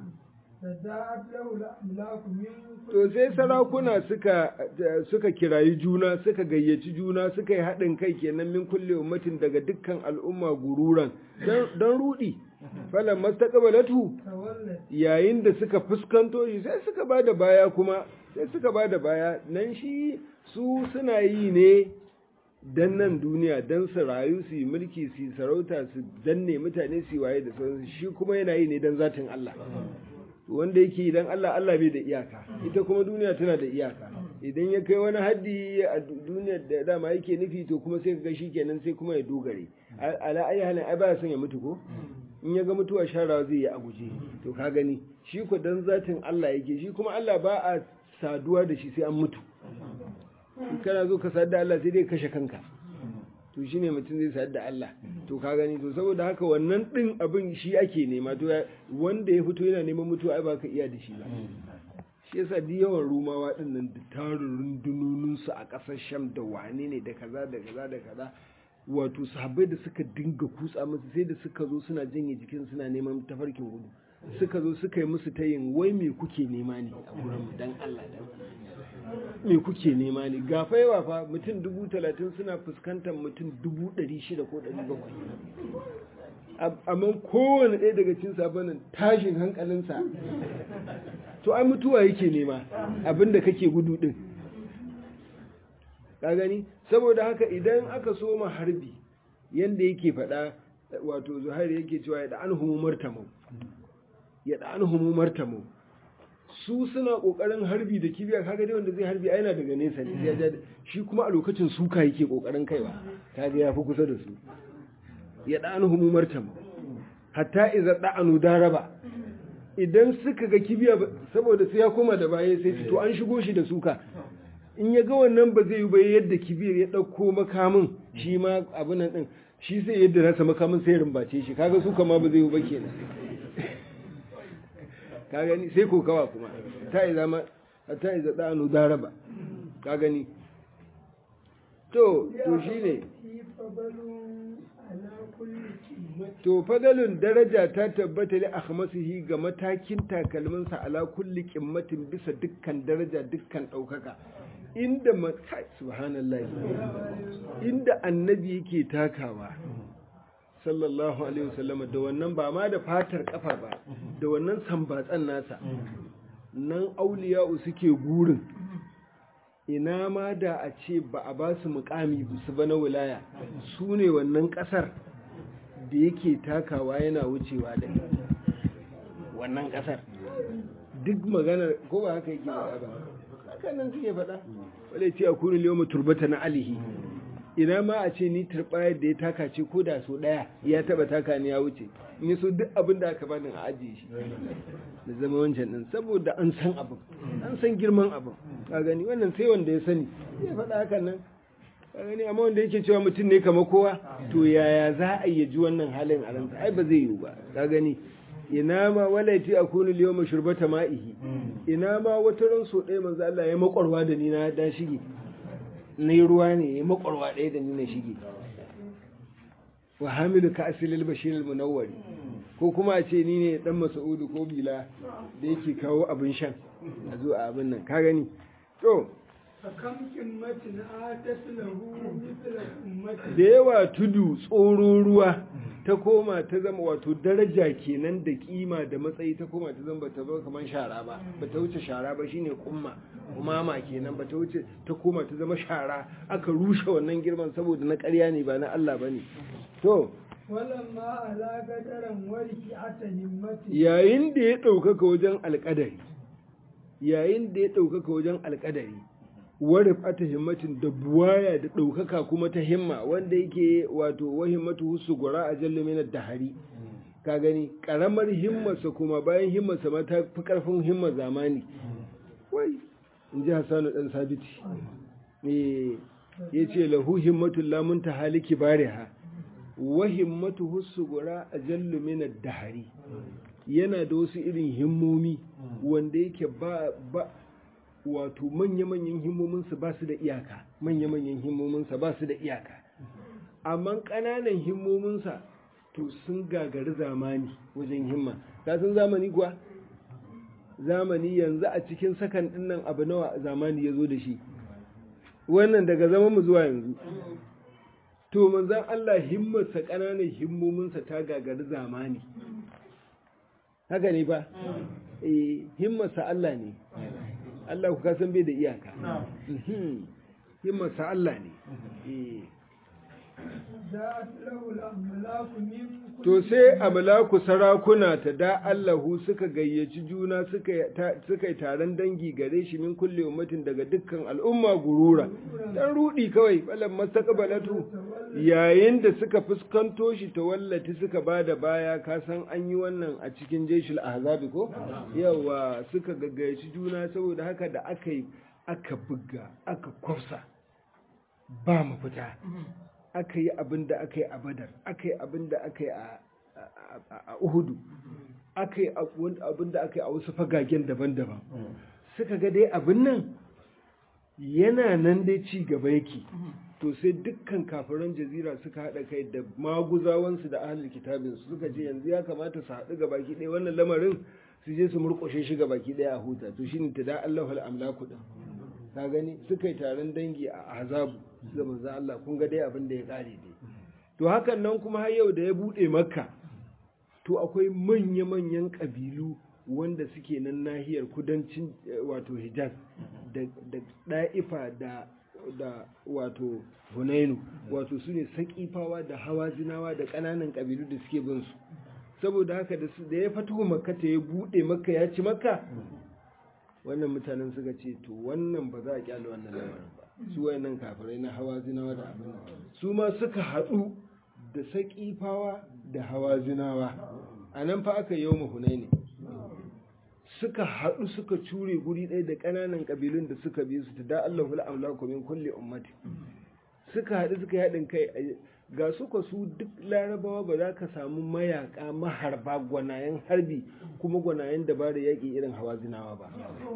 to sai sarakuna suka suka kirayi juna suka gayyaci juna suka yi haɗin kai kenan min kulle ummatin daga dukkan al'umma gururan don rudi falan mastaqbalatu yayin da suka fuskanto shi sai suka bada baya kuma sai suka bada baya nan shi su suna yi ne dan nan duniya dan su rayu su yi mulki su yi sarauta su danne mutane su yi waye da sauransu shi kuma yana yi ne dan zatin Allah wanda yake idan Allah Allah bai da iyaka ita kuma duniya tana da iyaka idan ya kai wani haddi a duniyar da dama yake nufi to kuma sai ga shi kenan sai kuma ya dogare ala ayi halin ai baya son ya mutu ko in ya ga mutuwa sharawa zai yi a guje to ka gani shi ko dan zatin Allah yake shi kuma Allah ba a saduwa da shi sai an mutu in kana zo ka sadu da Allah sai dai kashe kanka to shine mutum zai sayar da Allah to ka gani to saboda haka wannan din abin shi ake nema to wanda ya fito yana neman mutuwa ai ba ka iya da shi ba shi yasa duk yawan rumawa din nan da tarin rundunonin su a ƙasar Sham da wane ne da kaza da kaza da kaza wato sahabbai da suka dinga kutsa musu sai da suka zo suna janye jikin suna neman tafarkin gudu suka zo suka yi musu tayin wai me kuke nema ne a gurin mu dan Allah dan me kuke nema ne ga fa yawa fa mutum dubu talatin suna fuskantar mutum dubu ɗari shida ko ɗari bakwai amma kowane ɗaya daga cikin sabanin tashin hankalinsa to ai mutuwa yake nema abinda kake gudu ɗin ka gani saboda haka idan aka soma harbi yanda yake faɗa wato zuhairi yake cewa ya da an humumar tamau ya da an humumar tamau su suna kokarin harbi da kibiya kaga dai wanda zai harbi a yana daga nesa ne ya shi kuma a lokacin suka yake kokarin kaiwa kaga ya fi kusa da su ya da'anu humumar tam hatta idza da'anu daraba idan suka ga kibiya saboda sai ya koma da baya sai to an shigo shi da suka in ya ga wannan ba zai yi ba yadda kibiyar ya dauko makamin shi ma abin nan din shi sai yadda nasa makamin sai rumbace shi kaga suka ma ba zai yi ba kenan ka gani sai kokawa kuma ta yi zama ta yi zaɗa anu daraba ka gani to to shi ne to fadalun daraja ta tabbata li akhmasihi ga matakin takalminsa ala kulli qimmatin bisa dukkan daraja dukkan ɗaukaka inda kai subhanallahi inda annabi yake takawa sallallahu alaihi wasallam da wannan ba ma da fatar kafa ba da wannan sambatsan nasa nan auliya'u suke gurin ina ma da a ce ba a ba su mukami su ba na wilaya su ne wannan kasar da yake takawa yana wucewa da wannan kasar duk magana ko ba haka yake ba haka nan suke faɗa wadda ce a kunin liyo turbata na alihi ina ma a ce ni turbayar da ya taka ce ko da so daya ya taba taka ni ya wuce in yi so duk abin da aka bani a ajiye shi da zama wancan din saboda an san abin an san girman abin ka gani wannan sai wanda ya sani ya faɗa hakan nan ka gani amma wanda yake cewa mutum ne kamar kowa to yaya za a yi ji wannan halin a ransa ai ba zai yiwu ba ka gani ina ma walaiti a kunu liyo mashurbata ma'ihi ina ma wata ran so ɗaya manzo Allah ya makwarwa da ni na da shige na yi ruwa ne ya makwarwa ɗaya da ni na shige wa hamilu ka asilil bashir munawwari ko kuma a ce ni ne dan masaudu ko bila da yake kawo abin shan a zo a abin nan ka gani to da yawa tudu tsoro ruwa ta koma ta zama wato daraja kenan da kima da matsayi ta koma ta zama bata ba kamar shara ba bata wuce shara ba shine kumma umama kenan bata wuce ta koma ta zama shara aka rushe wannan girman saboda na ƙarya ne ba na Allah bane to walamma ala gadaran warki ata himmati yayin da ya ɗaukaka wajen alƙadari yayin da ya ɗaukaka wajen alƙadari warif ata himmatin da buwaya da ɗaukaka kuma ta himma wanda yake wato wa himmatu husu gura a jallu minar dahari ka gani ƙaramar himmarsa kuma bayan himmarsa ma ta fi ƙarfin himmar zamani wai in ji hassanu ɗan sabiti ya ce lahu himmatun lamun ta haliki bariha wa himmatu husu gura a jallu minar dahari yana da wasu irin himmomi wanda yake ba ba wato manya-manyan himmominsa ba su da iyaka manya-manyan himmominsa ba su da iyaka amma ƙananan himmominsa to sun gagari zamani wajen himma kasan zamani kuwa zamani yanzu a cikin sakan ɗinnan abu nawa zamani ya zo da shi wannan daga zaman mu zuwa yanzu to manzan Allah himmarsa ƙananan himmominsa ta gagari zamani haka ne ba eh himmarsa Allah ne Allah ku kasan bai da iyaka himmarsa Allah ne eh to sai amlaku sarakuna ta da Allahu suka gayyaci juna suka yi taron dangi gare shi min kulle ummatin daga dukkan al'umma gurura dan rudi kawai balan mastaqbalatu yayin da suka fuskanto shi tawallati suka bada baya ka san an yi wannan a cikin jeshul ahzabi ko yawa suka gaggayaci juna saboda haka da aka yi aka buga aka kwafsa ba mafita aka yi abin da aka yi a badar aka yi abin da aka yi a uhudu aka yi abin da aka yi a wasu fagagen daban-daban suka ga dai abin nan yana nan dai ci gaba yake to sai dukkan kafiran jazira suka haɗa kai da maguzawansu da ahalin kitabinsu suka ce yanzu ya kamata su haɗu ga baki ɗaya wannan lamarin su je su murƙushe shi ga baki ɗaya a huta to shine ta da Allah wal amlaku din ka gani suka yi taron dangi a azabu da manzo Allah kun ga dai abin da ya kare dai to hakan nan kuma har yau da ya bude makka to akwai manya-manyan kabilu wanda suke nan nahiyar kudancin wato hijaz da da'ifa da da wato hunainu wato su ne saƙifawa da hawazinawa da ƙananan ƙabilu da suke bin su saboda haka da ya fito makka ta ya buɗe makka ya ci makka wannan mutanen suka ce to wannan ba za a kyale wannan lamarin ba su wayannan kafirai na hawazinawa da abin su ma suka haɗu da saƙifawa da hawazinawa a nan fa aka yi yau hunaini suka haɗu suka cure guri ɗaya da ƙananan ƙabilun da suka bi su ta da Allah hula amlaku min kulli ummati suka haɗu suka yi haɗin kai ga su ka su duk larabawa ba za ka samu mayaka maharba gwanayen harbi kuma gwanayen dabara yaƙi irin hawa zinawa ba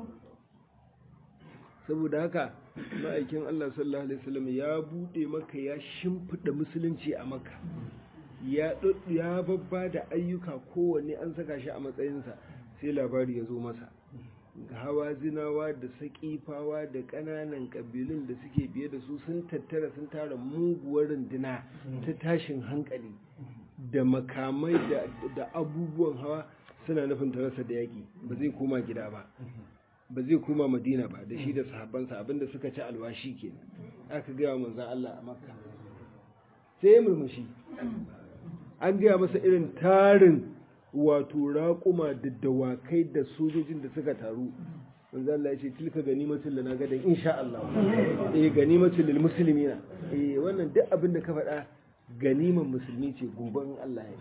saboda haka ma'aikin Allah sallallahu alaihi wasallam ya buɗe maka ya shimfiɗa musulunci a maka ya ya babba da ayyuka kowanne an saka shi a matsayinsa sai labari ya zo masa hawa zinawa da saƙifawa da ƙananan ƙabilun da suke biye da su sun tattara sun tara muguwar runduna ta tashin hankali da makamai da abubuwan hawa suna nufin tarasa da yaƙi ba zai koma gida ba ba zai koma madina ba da shi da sahabbansa abinda suka ci alwashi ke aka gaya wa manzan Allah a makka sai ya murmushi an gaya masa irin tarin wato raƙuma da dawakai da sojojin da suka taru manzo Allah ya ce tilka ganimatul lana gadan insha Allah eh ganimatul lil muslimina eh wannan duk abin da ka faɗa ganiman musulmi ce gobe in Allah ya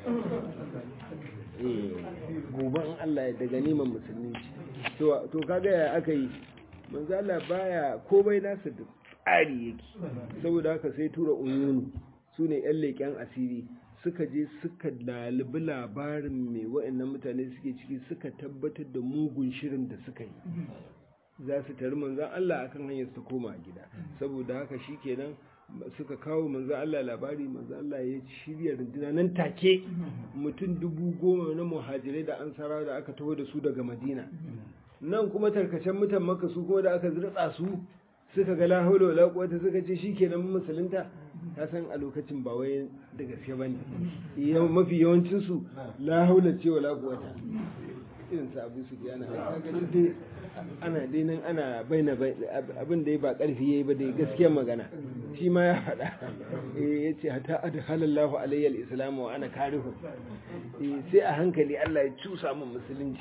eh gobe in Allah ya da ganiman musulmi ce to to kaga ya aka yi manzo Allah baya komai nasa da tsari yake saboda haka sai tura uyunu sune yan leƙen asiri suka je suka lalibi labarin mai wa'annan mutane suke ciki suka tabbatar da mugun shirin da suka yi za su tari manzan Allah akan hanyar su koma gida saboda haka shikenan suka kawo manzan Allah labari manzan Allah ya shirya runduna nan take mutum dubu goma na muhajirai da ansara da aka taho da su daga madina nan kuma tarkacen mutan maka su kuma da aka zirtsa su suka ga la haula wala quwwata suka ce shikenan musulunta ta san a lokacin ba wai da gaske bane mafi yawancin su la haula ce wala quwwata irin sa abu su ana dai ana dai nan ana baina abin da ya ba karfi yayi ba dai gaskiyar magana shi ma ya faɗa eh yace hatta adhalallahu alayya al-islam wa ana karihu eh sai a hankali Allah ya cusa min musulunci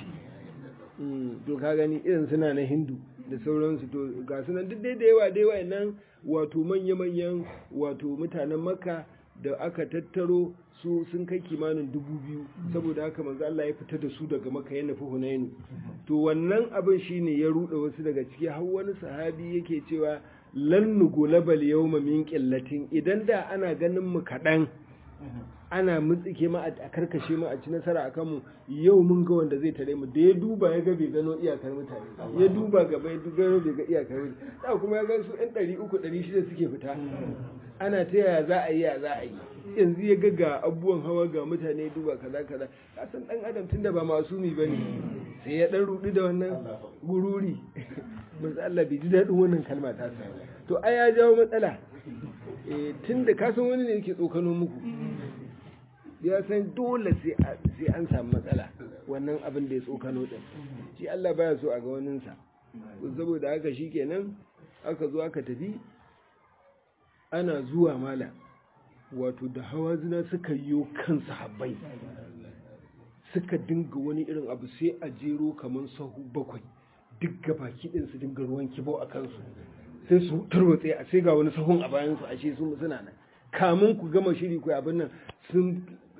to ka gani irin suna na hindu da sauransu to ga sunan duk dai da yawa dai wayannan wato manya-manyan wato mutanen makka da aka tattaro su sun kai kimanin dubu biyu saboda haka manzo Allah ya fita da su daga makka ya nufi hunainu to wannan abin shine ya ruɗe wasu daga ciki har wani sahabi yake cewa lan nugulabal yawma min qillatin idan da ana ganin mu kaɗan ana mutsike ma a karkashe mu a ci nasara a kanmu yau mun ga wanda zai tare mu da ya duba ya ga bai gano iyakar mutane ya duba gaba ya gano bai ga iyakar mutane da kuma ya ga su ɗan ɗari uku ɗari shida suke fita ana ta yaya za a yi ya za a yi yanzu ya ga ga abubuwan hawa ga mutane duba kaza kaza ka san ɗan adam tunda ba masumi ba ne sai ya ɗan ruɗu da wannan gururi manzo Allah bai ji daɗin wannan kalma ta sa to ai ya jawo matsala tun da kasan wani ne yake tsokano muku ya san dole sai an samu matsala wannan abin da ya tsokano din shi Allah baya so a ga waninsa saboda haka shi kenan aka zo aka tafi ana zuwa mala wato da hawa zina suka yi kan sahabbai suka dinga wani irin abu sai a jero kamar sahu bakwai duk gabaki ɗin su dinga ruwan kibo a kansu sai su tarwatse a sai ga wani sahun a bayan su ashe su suna nan kamun ku gama shiri ku abin nan sun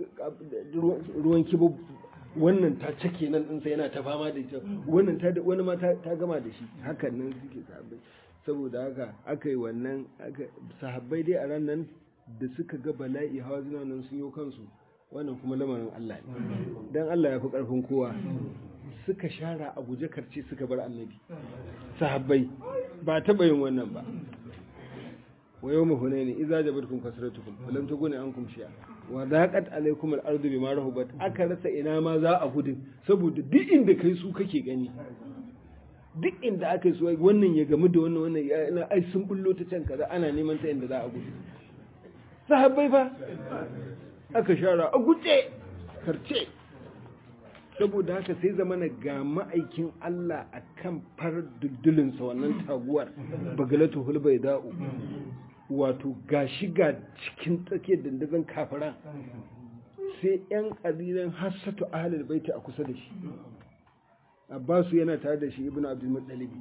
ruwan kibo wannan ta cake nan ɗinsa yana ta fama da ita wannan ta wani ma ta gama da shi hakan nan suke sahabbai saboda haka aka yi wannan sahabbai dai a ran nan da suka ga bala'i hawa zina nan sun yi kansu wannan kuma lamarin Allah ne dan Allah ya fi karfin kowa suka shara a guje karce suka bar annabi sahabbai ba taɓa yin wannan ba wa yau mu hunaini idza jabatkum kasratukum wa lam tughni ankum shay'a wa daqat alaykum al-ardu bima rahabat aka rasa ina ma za a gudu saboda duk inda kai su kake gani duk inda aka yi su wannan ya gamu da wannan wannan ya ina ai sun bullo ta can kaza ana neman ta inda za a gudu sahabbai fa aka shara a guje karce saboda haka sai zamana ga ma'aikin Allah a kan far duldulinsa wannan taguwar bagalatu hulbai da'u wato ga shiga cikin tsakiyar dandazon kafiran sai 'yan ƙalilan hassatu ahalar baita a kusa da shi abbasu yana tare da shi ibn abdulmuttalibi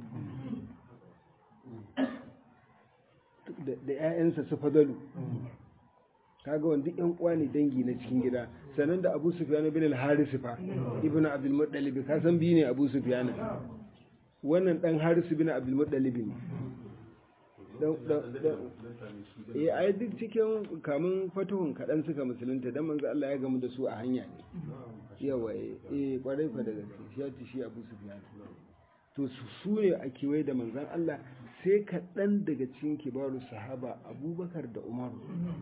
da 'ya'yansa su fadalu kaga wanda yan uwa ne dangi na cikin gida sannan da Abu Sufyan bin al-Haris fa ibnu Abdul Muttalib ka san bi ne Abu Sufyan wannan dan Haris bin Abdul Muttalib ne dan dan eh ai duk cikin kamun fatuhun kadan suka musulunta dan manzo Allah ya gamu da su a hanya ne yawa eh kwarai fa daga shi ya ci shi Abu Sufyan to su su ne a kiwai da manzon Allah sai kaɗan daga cikin kibaru sahaba abubakar da umaru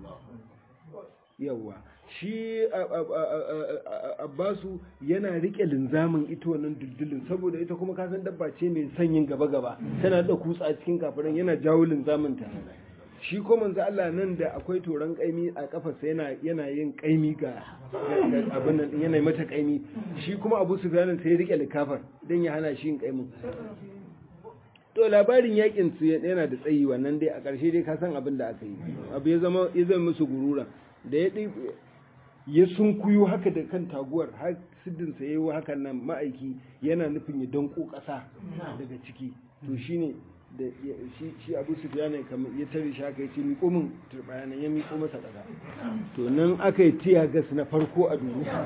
yawa shi abbasu yana rike linzamin ita wannan duddulin saboda ita kuma kasan dabba ce mai sanyin gaba-gaba tana da kutsa cikin kafirin yana jawo linzamin ta shi ko manzo Allah nan da akwai toron kaimi a kafarsa yana yana yin kaimi ga abin nan yana mata kaimi shi kuma Abu Sufyan sai ya rike likafar dan ya hana shi yin kaimin to labarin yakin su yana da tsayi wannan dai a ƙarshe dai ka san abin da aka yi abu ya zama ya zama musu gurura da ya ya sunkuyo haka da kan taguwar har siddinsa ya yi hakan nan ma'aiki yana nufin ya danko ƙasa daga ciki to shine da shi shi Abu Sufyan kamar ya tare shi haka yace miƙo min turbaya nan ya miƙo masa ƙasa to nan aka yi tiya gas na farko a duniya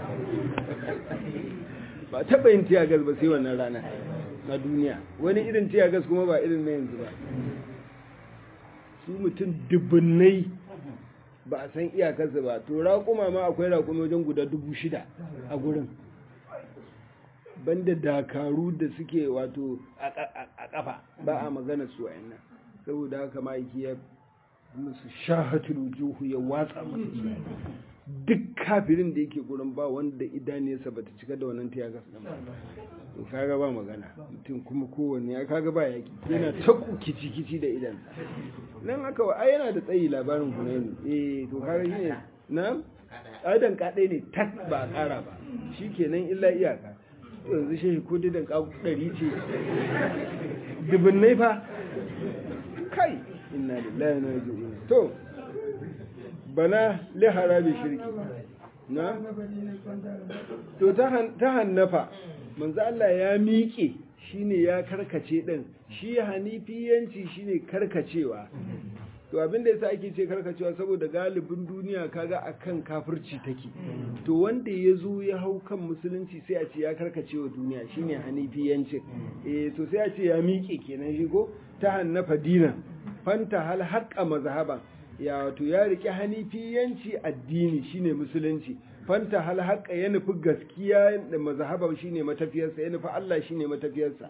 ba taɓa yin tiya gas ba sai wannan rana na duniya wani irin tiya gas kuma ba irin na yanzu ba su mutum dubunnai ba a san iyakarsa ba to raƙuma ma akwai raƙuma wajen guda dubu shida a gurin banda dakaru da suke wato a ƙafa ba a magana su nan saboda haka ma'aiki ya musu shahatul wujuhu ya watsa musu duk kafirin da yake gurin ba wanda idaniyarsa bata cika da wannan tiyagas din ba to kaga ba magana mutum kuma kowanne ya kaga ba yaki yana ta kici kici da idan nan haka wa ai yana da tsayi labarin Hunaini eh to kaga shine na aidan kadai ne tak ba kara ba shikenan illa iyaka yanzu shehi ko didan ka dari ce dubunnai fa kai inna lillahi wa inna ilaihi raji'un to bana liharabi shirki na to ta hannafa manzo Allah ya miƙe shine ya karkace din shi hanifiyanci shine karkacewa to abin da yasa ake ce karkacewa saboda galibin duniya kaga akan kafirci take to wanda ya zo ya hau kan musulunci sai a ce ya karkacewa duniya shine hanifiyancin eh to sai a ce ya miƙe kenan shi ko ta hannafa dina fanta hal haqqa mazhaban ya wato ya riƙe hanifiyanci addini shine musulunci fanta hal haƙa ya nufi gaskiya da mazhabar shine matafiyarsa ya nufi Allah shine matafiyarsa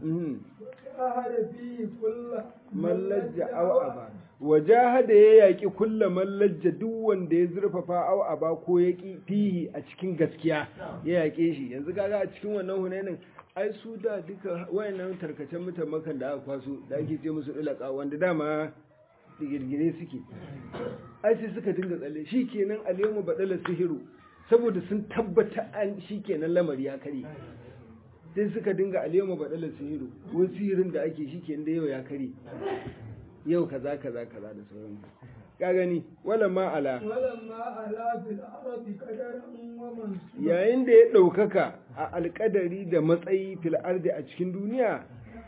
mallajja aw aba wajahada ya yaki kulla mallajja duk wanda ya zurfafa aw aba ko ya fihi a cikin gaskiya ya yake shi yanzu kaga a cikin wannan hunainin ai su da duka wayannan tarkacen mutan makan da aka kwaso da ake ce musu ilaka wanda dama girgire suke ai sai suka dinga tsalle shi kenan alyawmu badala sihiru saboda sun tabbata an shi kenan lamari ya kare sai suka dinga alyawmu badala sihiru wani sihirin da ake shi kenan da yau ya kare yau kaza kaza kaza da sauran ka gani wala ma ala yayin da ya ɗaukaka a alƙadari da matsayi fil ardi a cikin duniya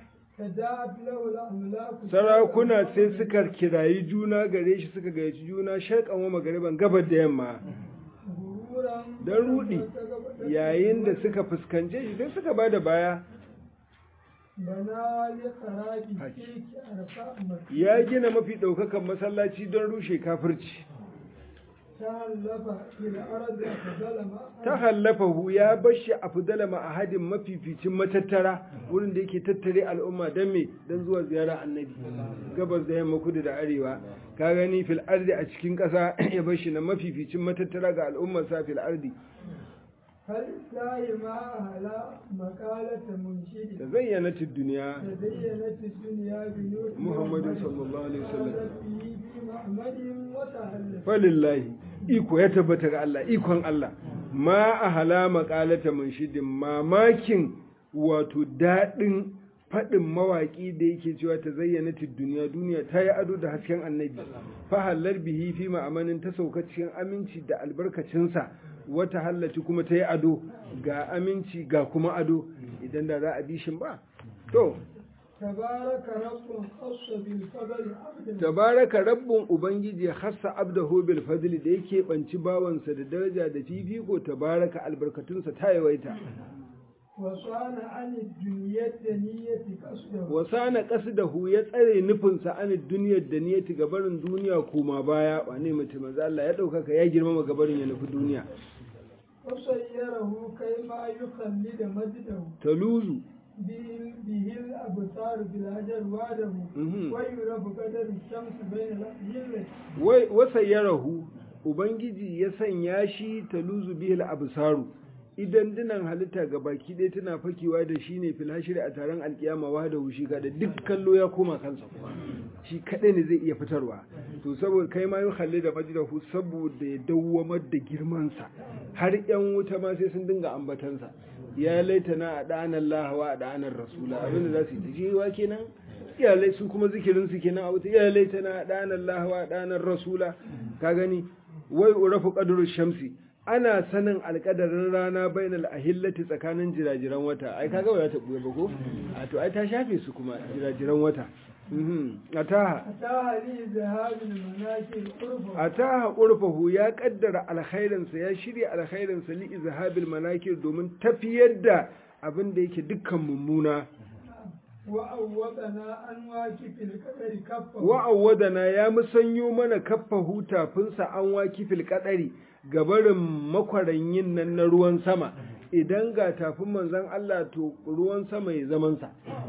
sarakuna sai suka kirayi juna gare shi suka gayyaci juna sharkan wa magariban gabar da yamma don rudi yayin da suka fuskance shi sai suka ba da baya ya gina mafi ɗaukakan masallaci don rushe kafirci تهلف في الأرض فظلم ta hallafahu ya bashi a fudala ma'ahadin mafificin matattara wurin da yake tattare al'umma don me don zuwa ziyara annabi gabas da yamma kudu da arewa ka gani fil ardi a cikin ƙasa ya bashi na mafificin matattara ga al'ummar sa fil ardi فلله ما أهلا مقالة منشد da zayyanatid duniya تزينت الدنيا بنور محمد صلى الله عليه وسلم. وتهلت به في محمد وتهلت falillahi iko ya tabbata ga Allah ikon Allah ma a halama kalata munshidin mamakin wato daɗin faɗin mawaƙi da yake cewa ta zayyana duniya duniya ta yi ado da hasken annabi fahallar bihi fi ma'amanin ta sauka cikin aminci da albarkacinsa wata hallaci kuma ta yi ado ga aminci ga kuma ado idan da za a bi shin ba to تبارك رب خص بالفضل عبدا tabaraka rabbun ubangiji hassa abdahu bil fadli da yake banci bawansa da daraja da fifiko tabaraka albarkatunsa ta yawaita وصان عن الدنيا الدنية قصده wasana qasdahu ya tsare nufinsa an duniyar da niyyati gabarin duniya kuma baya wane mutum manzo Allah ya daukaka ya girmama gabarin ya nufi duniya وصيره كيما يخلد مجده taluzu به به الأبصار بالهجر وعده Mhm. ويرب قدر الشمس بين الأهل wai wasayyarahu ubangiji ya sanya shi taluzu bihil absaru idan dinan halitta ga baki ɗaya tana fakewa da shi ne fil hashri a taron alkiyama wa da wushi kada duk kallo ya koma kansa shi kaɗai ne zai iya fitarwa to saboda kai ma yi halli da majdahu saboda ya dawwamar da girmansa har yan wuta ma sai sun dinga ambatansa ya laitana a ɗanar lahawa a ɗanar rasula abinda za su yi ta jewa kenan iyalai su kuma zikirin su kenan a wuta iyalai tana ɗanar lahawa ɗanar rasula ka gani wai urafu qadru shamsi ana sanin alƙadarin rana bainal ahillati tsakanin jirajiran wata ai kaga ba za ta buye ba ko a to ai ta shafe su kuma jirajiran wata mhm ataha أتاها لي ذهاب المناكب قربه ataha urfahu ya kaddara alkhairinsa ya shirya alkhairinsa li izhabil manakir domin tafiyar da abin da yake dukkan mummuna وأوضنا أن واكب القدر كفه wa'awwadana ya musanyo mana kaffa hutafinsa an waki fil kadari gabarin makwaranyin nan na ruwan sama idan ga tafin manzon Allah to ruwan sama ya zamansa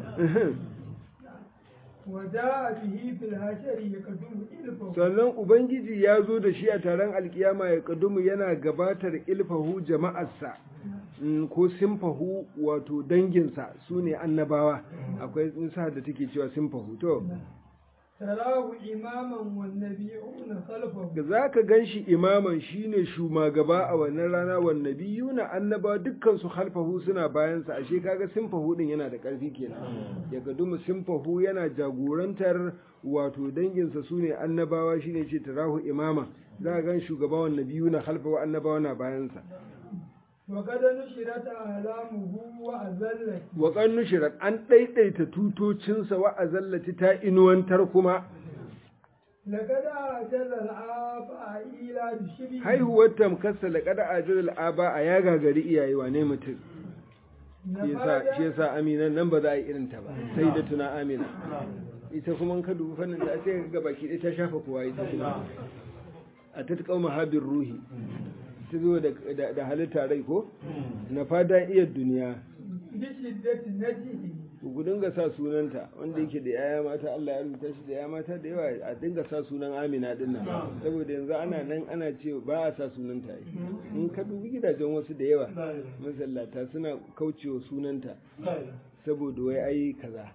وجاء به في الهشر يقدم إلفه sannan ubangiji ya zo da shi a taron alkiyama ya kadumu yana gabatar ilfahu jama'arsa mm, ko simfahu wato danginsa su ne annabawa akwai nisa da take cewa simfahu to تراه إماما والنبيون خلفه za ka gan shi imaman shi ne shumagaba a wannan rana wanne biyu na annaba dukkan su halfahu suna bayansa ashe kaga simfahu din yana da ƙarfi kenan ya gadumu simfahu yana jagorantar wato danginsa su ne annabawa shi ne ce tarahu imama za ka gan shugaba wanne biyu na halfahu annabawa na bayansa وقد نشرت أعلامه وأذلت wa kan nushirat an ɗaiɗaita tutocinsa wa azallati ta inuwantar kuma لقد أعجز الآباء إلى بشبه haihuwar tamkarsa da kada ajiyar aba a ya gagari iyaye wane mutum shi yasa shi yasa amina nan ba za a yi irin ta ba sai da tuna amina ita kuma ka dubi fannin da sai ga baki ɗaya ta shafa kowa ita kuma a ta kauma habin ruhi ta zo da da halitta rai ko na fada iya duniya بشدة نجده ku dinga sa sunanta wanda yake da yaya mata Allah ya rubuta shi da yaya mata da yawa a dinga sa sunan Amina din nan saboda yanzu ana nan ana ce ba a sa sunanta yi in ka dubi gidajen wasu da yawa masallata suna kaucewa sunanta saboda wai ai kaza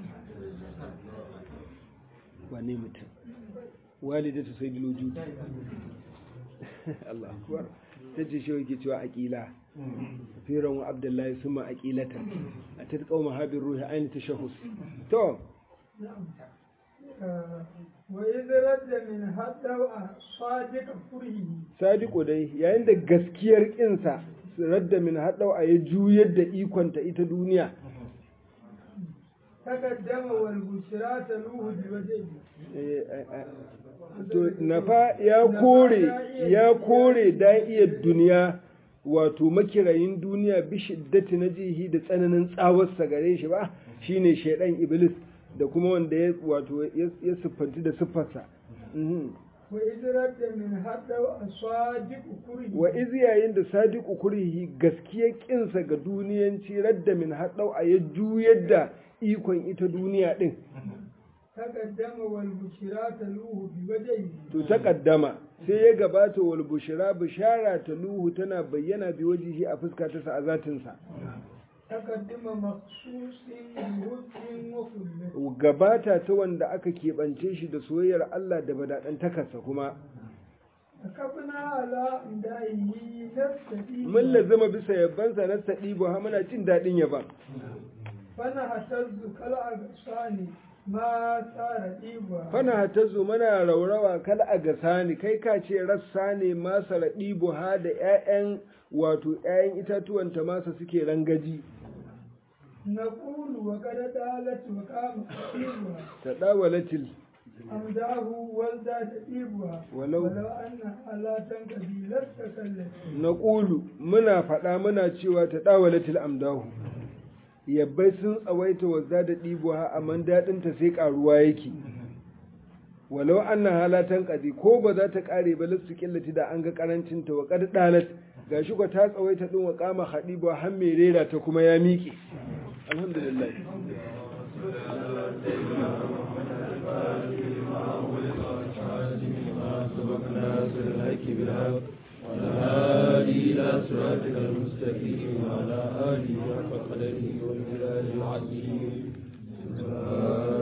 wane mutum walidatu sayyidul wujud Allah akbar tace shi yake cewa aqila firan wa abdullahi suma aqilata atat qauma habir ruhi ayin tashahhus to آه، وإذ رد من حتى صادق فره sadiqo dai yayin da gaskiyar kinsa radda min hadau a ya juyar da ikonta ita duniya تقدم والبشرى تلوه بوجهه Eh, eh, eh. to nafa ya kore ya kore da'iyar duniya wato makirayin duniya bi shiddati na jihi da tsananin tsawarsa gare shi ba shine shaidan iblis da kuma wanda ya wato ya ya siffanci da siffarsa Mhm. وإذ رد من حتى الصادق كره wa iz yayin da sadiqu kurihi gaskiyar kinsa ga duniyanci radda min haddau a ya juyar da ikon ita duniya din تقدم والبشرى تلوه بوجهه to ta kaddama sai ya gabata wal bushra bishara ta luhu tana bayyana bi wajihi a fuska ta sa a zatin sa تقدم مخصوص بهد وكله gabata ta wanda aka keɓance shi da soyayyar Allah da badaɗan takarsa kuma ركبنا على إمدائه نستدين mun lazima bisa yabbansa na saɗibu ha muna jin daɗin yaban فنهتز كالأغصان ما صار إيبا fana hatazu mana raurawa kal a gasa ni kai ka ce rassa ne masa raɗibu ha da 'ya'yan wato 'ya'yan itatuwan ta masa suke rangaji نقول وقد دالت وقام إيبا ta ɗawalatil أمداه وازداد إيبا ولو- ولو أن لا تنكبي لستكلت na ƙulu muna faɗa muna cewa ta ɗawalatil amdahu yabbai sun tsawaita wa za da ɗibo ha amma daɗinta sai ƙaruwa yake walau an na halatan ƙazi ko ba za ta ƙare ba lissu ƙillati da an ga ƙarancinta wa ƙad ɗalat ga shi ta tsawaita ɗin wa ƙama haɗi ba har mai rera ta kuma ya miƙe alhamdulillah